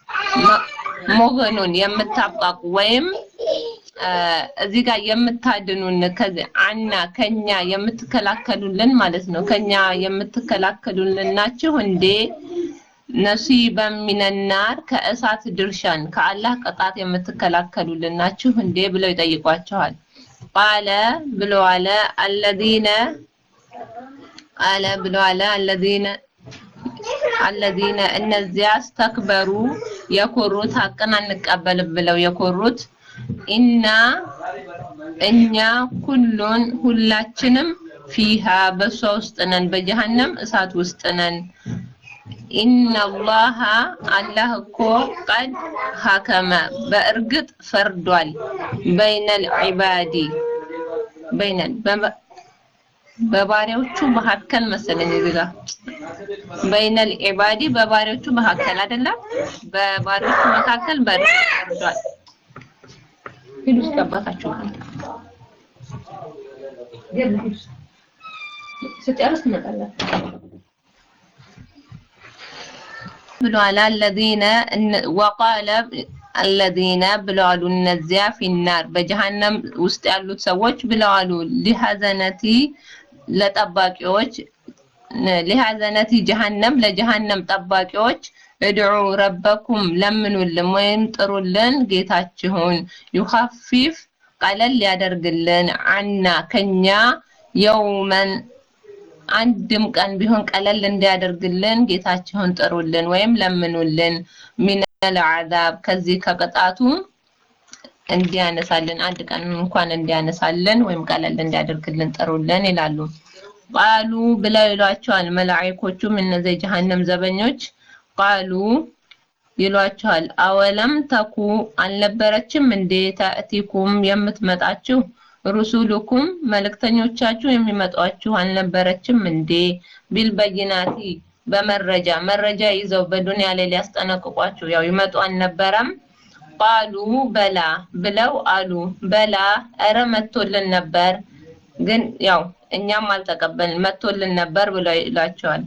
ሞገኑን የምታብቃቁ ወይም እዚህ ጋር የምታድኑን አና ከኛ የምትከላከሉልን ማለት ነው። ከኛ የምትከላከሉልን ናችሁ እንዴ? ነሲበ ሚነናር ከእሳት ድርሻን ከአላህ ቅጣት የምትከላከሉልን ናችሁ እንዴ ብለው ይጠይቋቸዋል። ቃለ ብሎ አለ አለዚነ አለ ብሎ አለ አለዚነ አለዚነ እነዚያ ስተክበሩ የኮሩት ሀቅን አንቀበልም ብለው የኮሩት ኢና እኛ ኩሉን ሁላችንም ፊሃ በሷ ውስጥ ነን፣ በጀሃነም እሳት ውስጥ ነን። ኢነላሃ አላህ እኮ ቀድ ሀከመ በእርግጥ ፈርዷል። በይነል ዒባዲ በይነል በባሪያዎቹ መካከል መሰለኝ እዚህ ጋር በይነል ዒባዲ በባሪያዎቹ መካከል አይደለም፣ በባሪያዎቹ መካከል በእርግጥ ፈርዷል። ሂዱ እስኪ አባታችሁ ስጨርስ ትመጣላችሁ ብለዋል። አለዚነ ወቃለ አለዚነ ብለዋሉ እነዚያ ፊናር በጀሃነም ውስጥ ያሉት ሰዎች ብለዋሉ ሊሐዘነቲ ለጠባቂዎች ሊሐዘነቲ ጀሃነም ለጀሃነም ጠባቂዎች እድዑ ረበኩም ለምኑልን ወይም ጥሩልን ጌታችሁን ዩኸፊፍ ቀለል ያደርግልን አና ከኛ የውመን አንድም ቀን ቢሆን ቀለል እንዲያደርግልን ጌታችሁን ጥሩልን ወይም ለምኑልን ሚነል አዛብ ከዚህ ከቅጣቱ እንዲያነሳልን አንድ ቀን እንኳን እንዲያነሳልን ወይም ቀለል እንዲያደርግልን ጥሩልን ይላሉ። ቃሉ ብለው ይሏቸዋል መላእክቶቹም እነዚህ የጀሃነም ዘበኞች ቃሉ ይሏቸዋል አወለም ተኩ አልነበረችም እንዴ ተእቲኩም የምትመጣችሁ ሩሱሉኩም መልእክተኞቻችሁ የሚመጧችሁ አልነበረችም እንዴ ቢልበይናቲ በመረጃ መረጃ ይዘው በዱንያ ላይ ሊያስጠነቅቋችሁ ያው ይመጡ አልነበረም ቃሉ በላ ብለው አሉ በላ እረ መጥቶልን ነበር ግን ያው እኛም አልተቀበልን መጥቶልን ነበር ብለው ይላቸዋል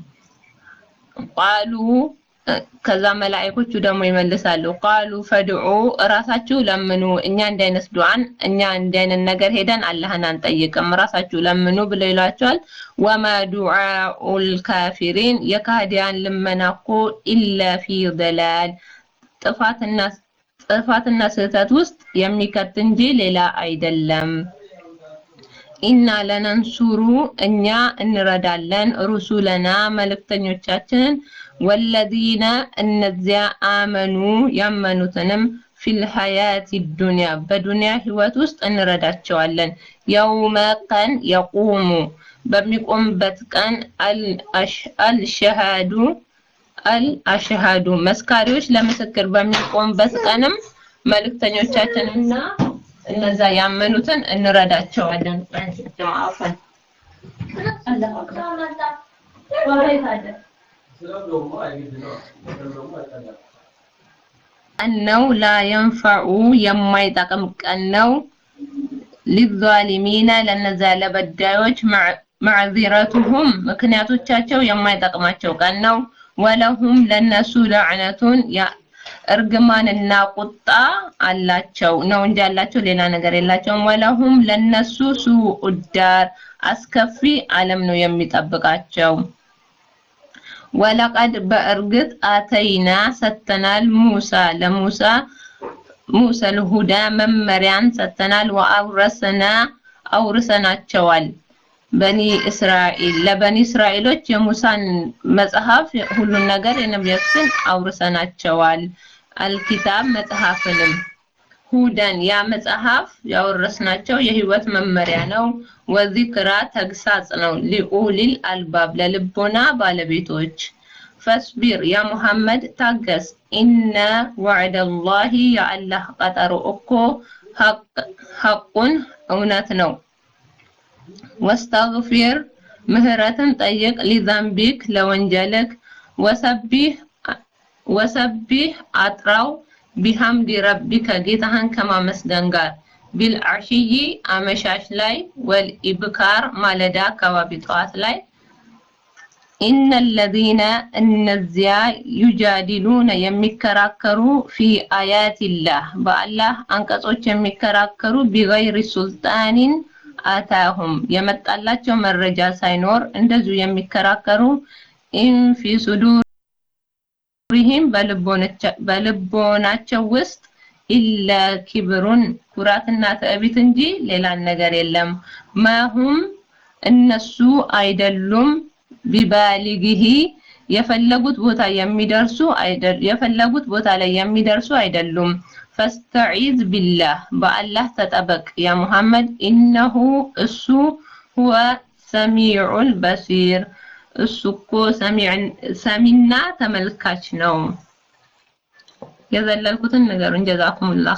ቃሉ ከዛ መላእክቶቹ ደግሞ ይመልሳሉ ቃሉ ፈድዑ እራሳችሁ ለምኑ እኛ እንዲህ አይነት ዱዓን እኛ እንዲህ አይነት ነገር ሄደን አላህን አንጠይቅም ራሳችሁ ለምኑ ብለው ይሏቸዋል ወማ ዱዓኡል ካፊሪን የካህዲያን ልመና እኮ ኢላ ፊ ደላል ጥፋትና ጥፋትና ስህተት ውስጥ የሚከት እንጂ ሌላ አይደለም ኢና ለነንሱሩ እኛ እንረዳለን ሩሱለና መልእክተኞቻችንን ወለዚነ እነዚያ አመኑ ያመኑትንም ፊል ሀያቲ ዱንያ በዱንያ ህይወት ውስጥ እንረዳቸዋለን። የውመ ቀን የቁሙ በሚቆምበት ቀን አልሸሃዱ አልአሽሃዱ መስካሪዎች ለምስክር በሚቆምበት ቀንም መልእክተኞቻችንና እነዛ ያመኑትን እንረዳቸዋለን። ጀማአፈን አላሁ አክበር ነው ላ የንፈዑ የማይጠቅም ቀን ነው። ሊዛሊሚነ ለነዛ ለበዳዮች ማዕዚረቱሁም ምክንያቶቻቸው የማይጠቅማቸው ቀን ነው። ወለሁም ለነሱ ለዕነቱን እርግማንና ቁጣ አላቸው ነው እንጂ ያላቸው ሌላ ነገር የላቸውም። ወለሁም ለነሱ ሱኡ ዳር አስከፊ ዓለም ነው የሚጠብቃቸው። ወለቀድ በእርግጥ አተይና ሰተናል ሙሳ ለሙሳ ሙሳ ልሁዳ መመሪያን ሰተናል ወአውረስና አውርሰናቸዋል በኒ እስራኤል ለበኒ እስራኤሎች የሙሳን መጽሐፍ ሁሉን ነገር የነቢያትን አውርሰናቸዋል አልኪታብ መጽሐፍንም ሁደን ያ መጽሐፍ ያወረስናቸው የህይወት መመሪያ ነው። ወዚክራ ተግሳጽ ነው። ሊኡሊል አልባብ ለልቦና ባለቤቶች ፈስቢር ያ ሙሐመድ ታገስ ኢነ ወዕደላሂ የአላህ ቀጠሮ እኮ ሐቁን እውነት ነው ወስተግፊር ምህረትን ጠይቅ ሊዘንቢክ ለወንጀልክ ወሰቢህ ወሰቢህ አጥራው ቢሐምዲ ረቢከ ጌታህን ከማመስገን ጋር ቢልዓሽይ አመሻሽ ላይ ወልኢብካር ማለዳ አካባቢ ጠዋት ላይ ኢነ ለዚነ እነዚያ ዩጃዲሉነ የሚከራከሩ ፊ አያቲላህ በአላህ አንቀጾች የሚከራከሩ ቢገይሪ ሱልጣኒን አታሁም የመጣላቸው መረጃ ሳይኖር እንደዚሁ የሚከራከሩ ኢን ፊ ሱዱሪሂም በልቦናቸው ውስጥ ኢለ ኪብሩን ኩራትና ትዕቢት እንጂ ሌላ ነገር የለም። ማሁም እነሱ አይደሉም ቢባሊግሂ የፈለጉት ቦታ የሚደርሱ የፈለጉት ቦታ ላይ የሚደርሱ አይደሉም። ፈስተዒዝ ቢላህ በአላህ ተጠበቅ ያ ሙሐመድ ኢነሁ እሱ ሁወ ሰሚዑል በሲር እሱ እኮ ሰሚና ተመልካች ነው። የዘለልኩትን ንገሩን። ጀዛኩሙላህ